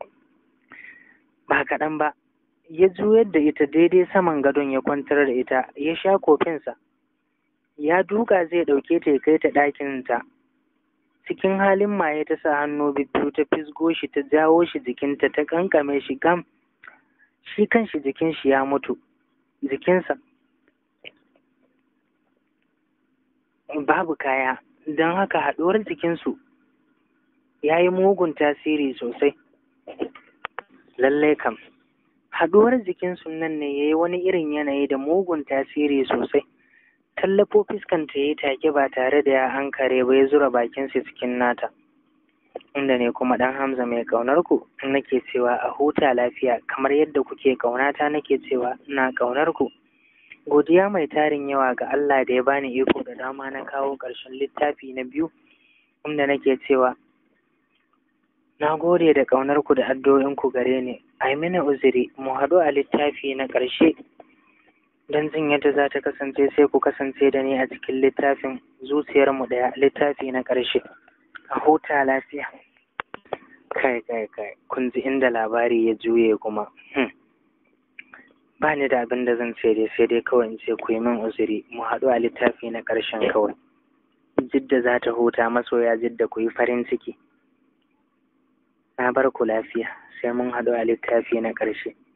ba kaɗan ba ya juyar da ita daidai saman gadon ya kwantar da ita ya sha kofinsa ya duka zai ɗauke ta ya kai ta ɗakinta cikin halin maye ta sa hannu biyu ta fisgo shi ta jawo shi jikinta ta kankame shi gam shi kanshi jikin shi ya mutu jikinsa babu kaya don haka haɗuwar jikinsu ya yi mugun tasiri sosai lallai kam haɗuwar jikinsu nan ne ya yi wani irin yanayi da mugun tasiri sosai tallafo fuskanta ya yi take ba tare da ya hankare ba ya zura bakinsa cikin nata inda ne kuma ɗan hamza mai ƙaunar ku nake cewa a huta lafiya kamar yadda kuke ƙaunata nake cewa ina ƙaunar ku godiya mai tarin yawa ga Allah da ya bani iko da dama na kawo ƙarshen littafi na biyu inda nake cewa na gode da ƙaunar ku da addu'o'in ku gare ni ai mini uzuri mu haɗu a littafi na ƙarshe don jin yadda za ta kasance sai ku kasance da ni a cikin littafin zuciyarmu ɗaya littafi na ƙarshe a huta lafiya kai kai kai kun ji inda labari ya juye kuma ba ni da abin da zan ce dai sai dai kawai in ce ku yi min uzuri mu haɗu a littafi na ƙarshen kawai jidda za ta huta masoya jidda ku yi farin ciki na bar ku lafiya sai mun haɗu a littafi na ƙarshe